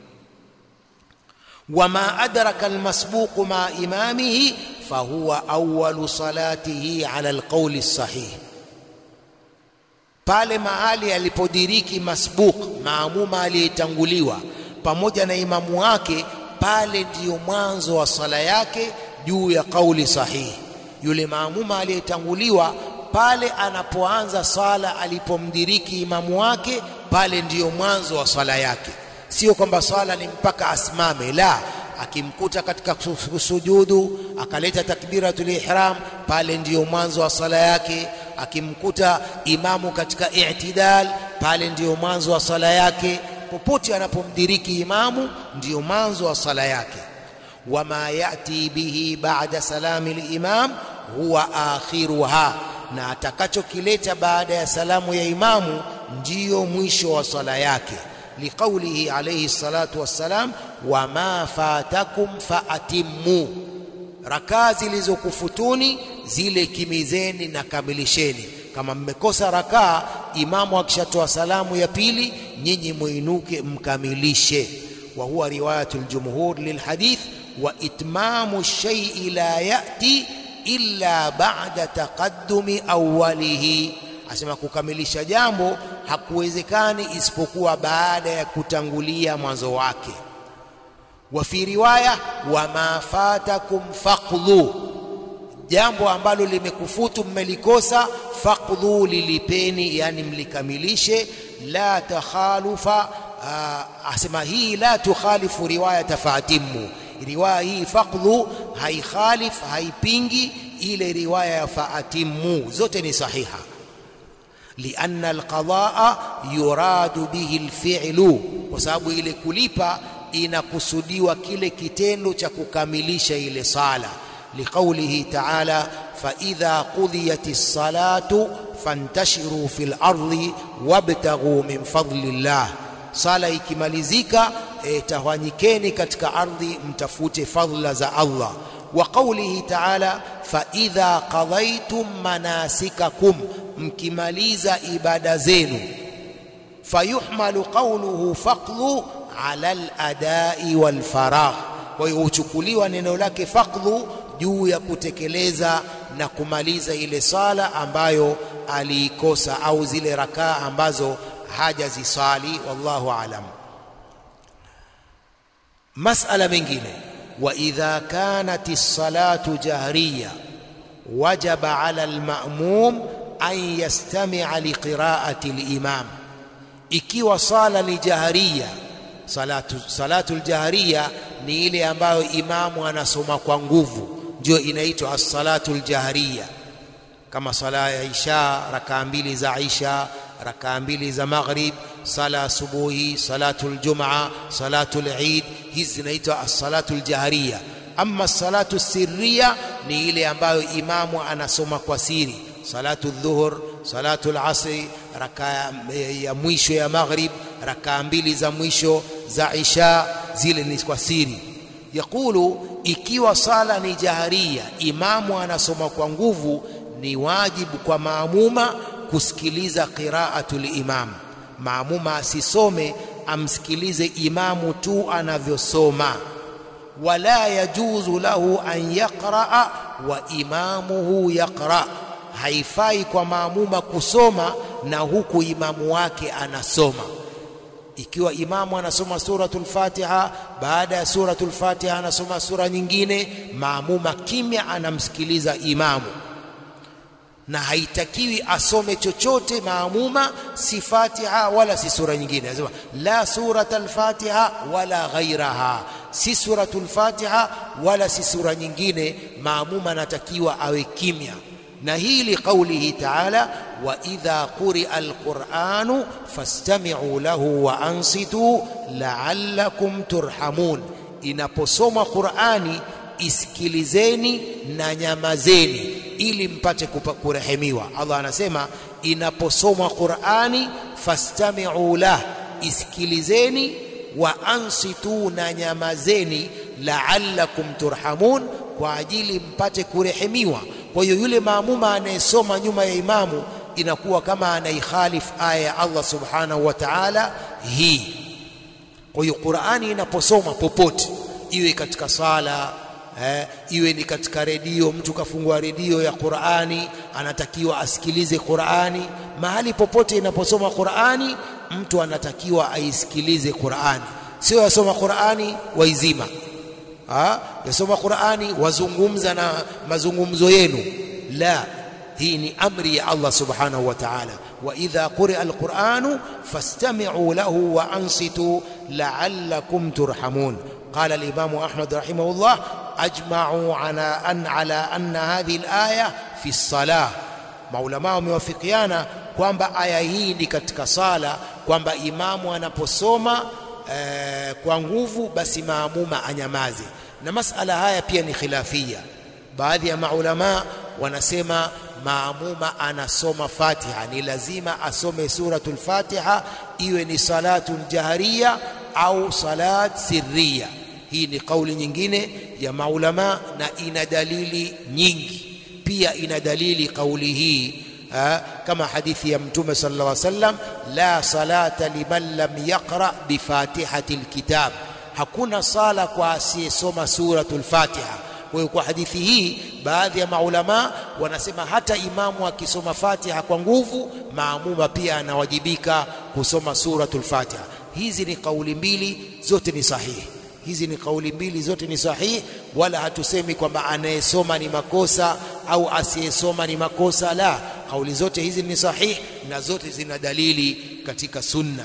wama adraka almasbuqu ma imamihi fahuwa awalu salatihi ala alqauli sahih, pale mahali alipodiriki masbuq, maamuma aliyetanguliwa pamoja na imamu wake, pale ndiyo mwanzo wa sala yake juu ya kauli sahihi. Yule maamuma aliyetanguliwa pale anapoanza swala alipomdiriki imamu wake, pale ndiyo mwanzo wa swala yake. Sio kwamba swala ni mpaka asimame, la. Akimkuta katika sujudu akaleta takbiratul ihram, pale ndiyo mwanzo wa swala yake. Akimkuta imamu katika i'tidal, pale ndiyo mwanzo wa swala yake. Popote anapomdiriki imamu, ndiyo mwanzo wa swala yake. Wama yati bihi ba'da salami limam huwa akhiruha, na atakachokileta baada ya salamu ya imamu ndiyo mwisho wa swala yake. Liqaulihi alayhi salatu wassalam, wama fatakum faatimmu, rakaa zilizokufutuni zile kimizeni na kamilisheni. Kama mmekosa rakaa, imamu akishatoa salamu ya pili, nyinyi muinuke mkamilishe. Wa huwa riwayatu ljumhur lilhadith wa itmamu shaii la yati illa ba'da taqaddumi awwalihi, asema kukamilisha jambo hakuwezekani isipokuwa baada ya kutangulia mwanzo wake. Wa fi riwaya wama fatakum faqdhu, jambo ambalo limekufutu mmelikosa, faqdhu, lilipeni, yani mlikamilishe. La takhalufa, asema hii la tukhalifu riwayata fatimu riwaya hii faqdhu haikhalif haipingi ile riwaya ya faatimu, zote ni sahiha. Lianna alqadaa yuradu bihi alfi'lu, kwa sababu ile kulipa inakusudiwa kile kitendo cha kukamilisha ile sala. Liqaulihi ta'ala, fa idha qudhiyatis salatu fantashiru fil ardi wabtaghu min fadlillah Sala ikimalizika, e, tawanyikeni katika ardhi mtafute fadhila za Allah. Wa qaulihi ta'ala, fa idha qadaytum manasikakum, mkimaliza ibada zenu. Fayuhmalu qawluhu faqdhu ala al-adai wal faragh, kwa hiyo huchukuliwa neno lake faqdhu juu ya kutekeleza na kumaliza ile sala ambayo aliikosa au zile rakaa ambazo hajazisali. Wallahu alam. Masala mengine, wa idha kanat as-salatu jahriya wajaba ala al-ma'mum an yastami'a liqira'ati al-imam, ikiwa sala ni jahriya. Salatu salatu al-jahriya ni ile ambayo imamu anasoma kwa nguvu, ndio inaitwa as-salatu al-jahriya. kama sala ya isha rakaa mbili za isha rakaa mbili za maghrib sala asubuhi salatul jumaa salatul eid hizi zinaitwa as-salatul jahriya ama salatu sirriya ni ile ambayo imamu anasoma kwa siri salatu dhuhur salatu al-asri rakaa ya mwisho ya maghrib rakaa mbili za mwisho za isha zile ni kwa siri yakulu ikiwa sala ni jaharia imamu anasoma kwa nguvu ni wajibu kwa maamuma kusikiliza qiraatul imam maamuma asisome amsikilize imamu tu anavyosoma wala yajuzu lahu an yaqraa wa imamuhu yaqra haifai kwa maamuma kusoma na huku imamu wake anasoma ikiwa imamu anasoma suratul Fatiha baada ya suratul Fatiha anasoma sura nyingine maamuma kimya anamsikiliza imamu na haitakiwi asome chochote maamuma si Fatiha wala si sura nyingine anasema la suratul Fatiha wala ghairaha si suratul Fatiha wala si sura nyingine maamuma anatakiwa awe kimya na hii liqaulihi taala wa idha quria alquranu fastami'u lahu wa ansitu la'allakum turhamun inaposoma qurani isikilizeni na nyamazeni ili mpate kurehemiwa Allah anasema inaposomwa qurani fastami'u lah isikilizeni wa ansitu na nyamazeni la'allakum turhamun kwa ajili mpate kurehemiwa kwa hiyo yule maamuma anayesoma nyuma ya imamu inakuwa kama anaikhalif aya ya Allah subhanahu wa ta'ala hii kwa hiyo Qur'ani inaposoma popote iwe katika sala eh, iwe ni katika redio mtu kafungua redio ya Qur'ani anatakiwa asikilize Qur'ani mahali popote inaposoma Qur'ani mtu anatakiwa aisikilize Qur'ani sio yasoma Qur'ani waizima ha? yasoma Qur'ani wazungumza na mazungumzo yenu la hii ni amri ya Allah subhanahu wa ta'ala wa idha quri'a alqur'anu fastami'u lahu wa ansitu la'allakum turhamun قال الإمام أحمد رحمه الله أجمعوا على أن على أن هذه الآية في الصلاة maulama wamewafikiana kwamba aya hii ni katika sala kwamba imamu anaposoma eh, kwa nguvu basi maamuma anyamaze na masala haya pia ni khilafia baadhi ya maulama wanasema maamuma anasoma Fatiha ni lazima asome suratul Fatiha iwe ni salatun jahariya au salat sirriya hii ni kauli nyingine ya maulama na ina dalili nyingi pia ina dalili kauli hii ha, kama hadithi ya mtume sallallahu alaihi wasallam la salata liman lam yaqra bifatihati alkitab hakuna sala kwa asiyesoma suratul fatiha kwa hiyo kwa hadithi hii baadhi ya maulama wanasema hata imamu akisoma fatiha kwa nguvu maamuma pia anawajibika kusoma suratul fatiha hizi ni kauli mbili zote ni sahihi hizi ni kauli mbili zote ni sahihi wala hatusemi kwamba anayesoma ni makosa au asiyesoma ni makosa la kauli zote hizi ni sahihi na zote zina dalili katika sunna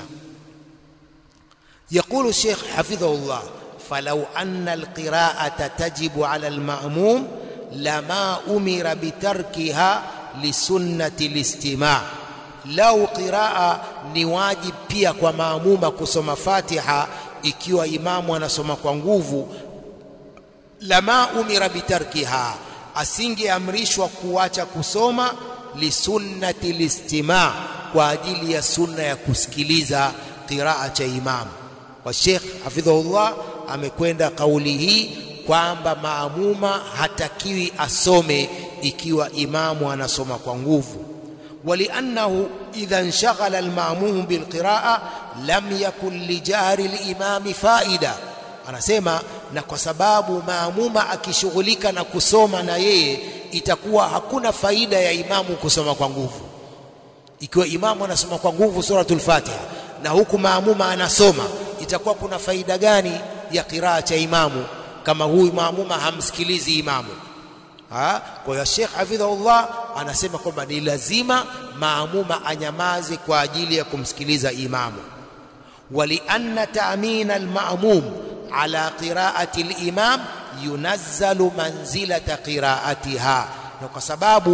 يقول الشيخ حفظه الله فلو أن القراءة تجب على المأموم لما أمر بتركها لسنة الاستماع لو قراءة نواجب pia kwa maamuma kusoma Fatiha ikiwa imamu anasoma kwa nguvu lama umira bitarkiha asingeamrishwa kuacha kusoma lisunnati listima kwa ajili ya sunna ya kusikiliza qiraa cha imamu wa Sheikh hafidhahullah amekwenda kauli hii kwamba maamuma hatakiwi asome ikiwa imamu anasoma kwa nguvu ولأنه إذا انشغل المأموم بالقراءة لم يكن لجهر الإمام فائدة anasema na kwa sababu maamuma akishughulika na kusoma na yeye itakuwa hakuna faida ya imamu kusoma kwa nguvu ikiwa imamu anasoma kwa nguvu suratul fatiha na huku maamuma anasoma itakuwa kuna faida gani ya qiraa cha imamu kama huyu maamuma hamsikilizi imamu ha? kwa hiyo Sheikh hafidhahullah anasema kwamba ni lazima maamuma anyamaze kwa ajili ya kumsikiliza imamu ولأن تأمين المأموم على قراءة الإمام ينزل منزلة قراءتها na kwa sababu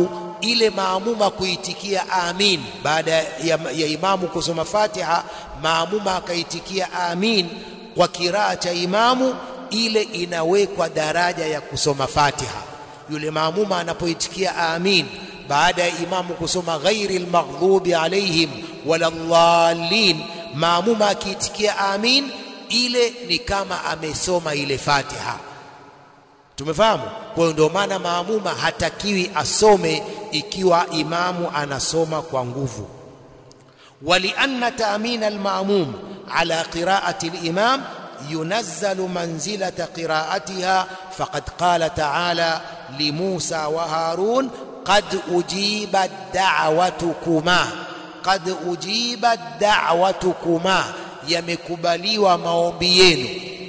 ile maamuma kuitikia amin baada ya, ya imamu kusoma Fatiha, maamuma akaitikia amin kwa kiraa cha imamu, ile inawekwa daraja ya kusoma Fatiha. Yule maamuma anapoitikia amin baada ya imamu kusoma ghairi almaghdubi alaihim wala dhalin, maamuma akiitikia amin, ile ni kama amesoma ile Fatiha. Tumefahamu? Kwa hiyo ndio maana maamuma hatakiwi asome ikiwa imamu anasoma kwa nguvu. walianna taamina almaamum ala qiraati alimam yunazzalu manzilata qiraatiha faqad qala taala limusa wa harun qad ujibat da'watukuma qad ujibat da'watukuma yamekubaliwa maombi yenu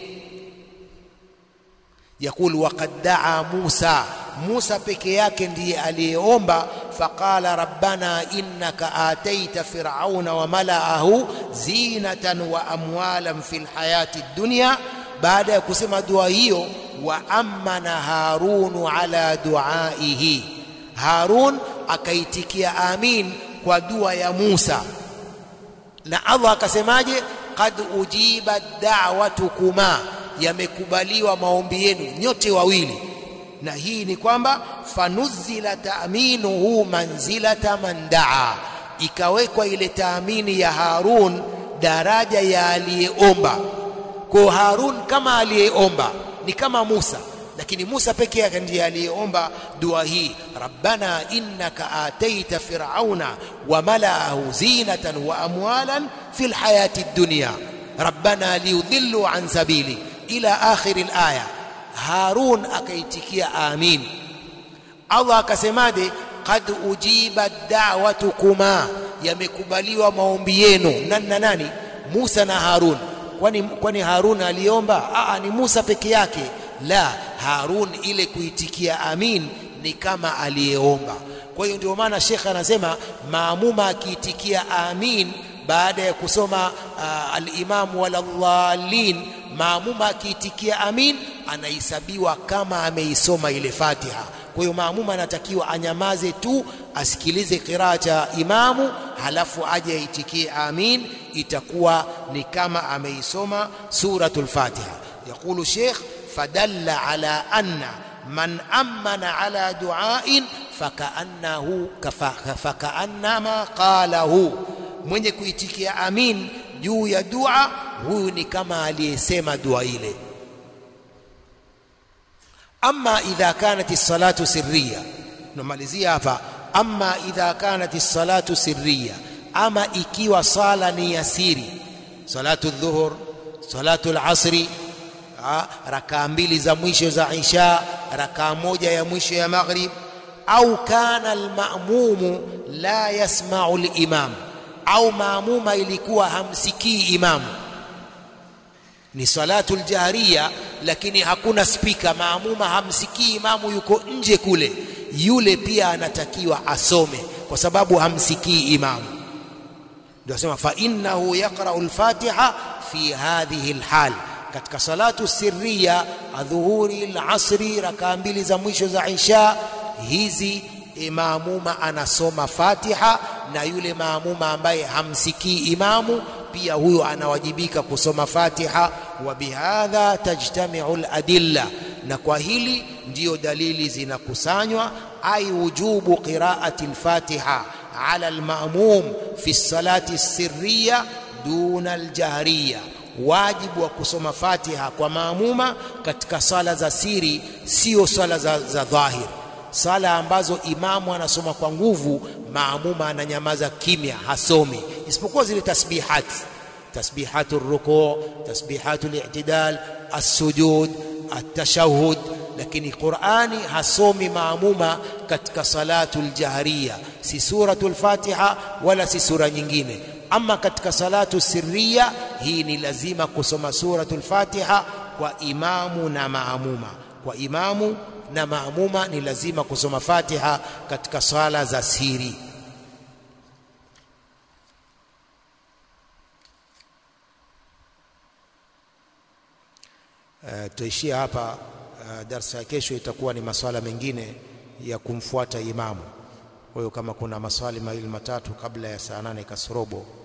yakul waqad daa Musa, Musa peke yake ndiye aliyeomba. Faqala rabbana innaka ataita firauna wa malaahu zinatan wa amwalan fil hayati dunya. Baada ya kusema dua hiyo, wa amana Harunu ala duaihi, Harun akaitikia amin kwa dua ya Musa, na Allah akasemaje? qad ujibat da'watukuma yamekubaliwa maombi yenu nyote wawili, na hii ni kwamba fanuzila taaminuhu manzilata man daa, ikawekwa ile taamini ya Harun daraja ya aliyeomba. Kwa Harun kama aliyeomba ni kama Musa, lakini Musa peke yake ndiye aliyeomba dua hii, rabbana innaka ataita firauna wa malaahu zinatan wa amwalan fil hayati dunya rabbana liyudhillu an sabili ila akhiri alaya. Harun akaitikia amin. Allah akasemaje? qad ujibat da'watukuma, yamekubaliwa maombi yenu. Nani na nani? Musa na Harun. Kwani kwani Harun aliomba? Aa, ni Musa peke yake. La, Harun ile kuitikia amin ni kama aliyeomba. Kwa hiyo ndio maana Sheikh anasema maamuma akiitikia amin baada ya kusoma uh, al-Imam waladhalin, maamuma akiitikia amin anahesabiwa kama ameisoma ile Fatiha. Kwa hiyo maamuma anatakiwa anyamaze tu, asikilize qiraa cha imamu, halafu aje aitikie amin, itakuwa ni kama ameisoma suratul Fatiha. Yaqulu Sheikh fadalla ala anna man amana ala duain fakaannahu fakaannama qalahu mwenye kuitikia amin juu ya dua huyu ni kama aliyesema dua ile. Amma idha kanat as-salatu sirriya, tunamalizia hapa. Amma idha kanat as-salatu sirriya, ama ikiwa sala ni ya siri, salatu dhuhur, salatu al-asri, rakaa mbili za mwisho za isha, rakaa moja ya mwisho ya maghrib, au kana al-ma'mumu la yasma'u al-imam au maamuma ilikuwa hamsikii imamu, ni salatul jahriya, lakini hakuna spika, maamuma hamsikii imamu, yuko nje kule, yule pia anatakiwa asome kwa sababu hamsikii imamu. Ndio asema fa innahu yaqra'u al-Fatiha fi hadhihi al-hal, katika salatu sirriya, adhuhuri, al-asri, rakaa mbili za mwisho za isha hizi maamuma anasoma Fatiha na yule maamuma ambaye hamsikii imamu pia huyo anawajibika kusoma Fatiha. Wa bihadha tajtamiu ladilla, na kwa hili ndiyo dalili zinakusanywa. Ai wujubu qiraati lfatiha ala almamum fi salati sirriya duna aljahriya, wajibu wa kusoma Fatiha kwa maamuma katika sala za siri, sio sala za, za dhahir sala ambazo imamu anasoma kwa nguvu, maamuma ananyamaza kimya, hasomi isipokuwa zile tasbihati, tasbihatu rukuu, tasbihatu li'tidal, as-sujud, at-tashahhud. Lakini Qur'ani hasomi maamuma katika salatu ljahriya, si suratu lfatiha wala si sura nyingine. Ama katika salatu sirriya, hii ni lazima kusoma suratu lfatiha kwa imamu na maamuma, kwa imamu na maamuma ni lazima kusoma Fatiha katika swala za siri. Uh, tutaishia hapa. Uh, darsa ya kesho itakuwa ni maswala mengine ya kumfuata imamu. Kwa hiyo kama kuna maswali mawili matatu kabla ya saa nane kasorobo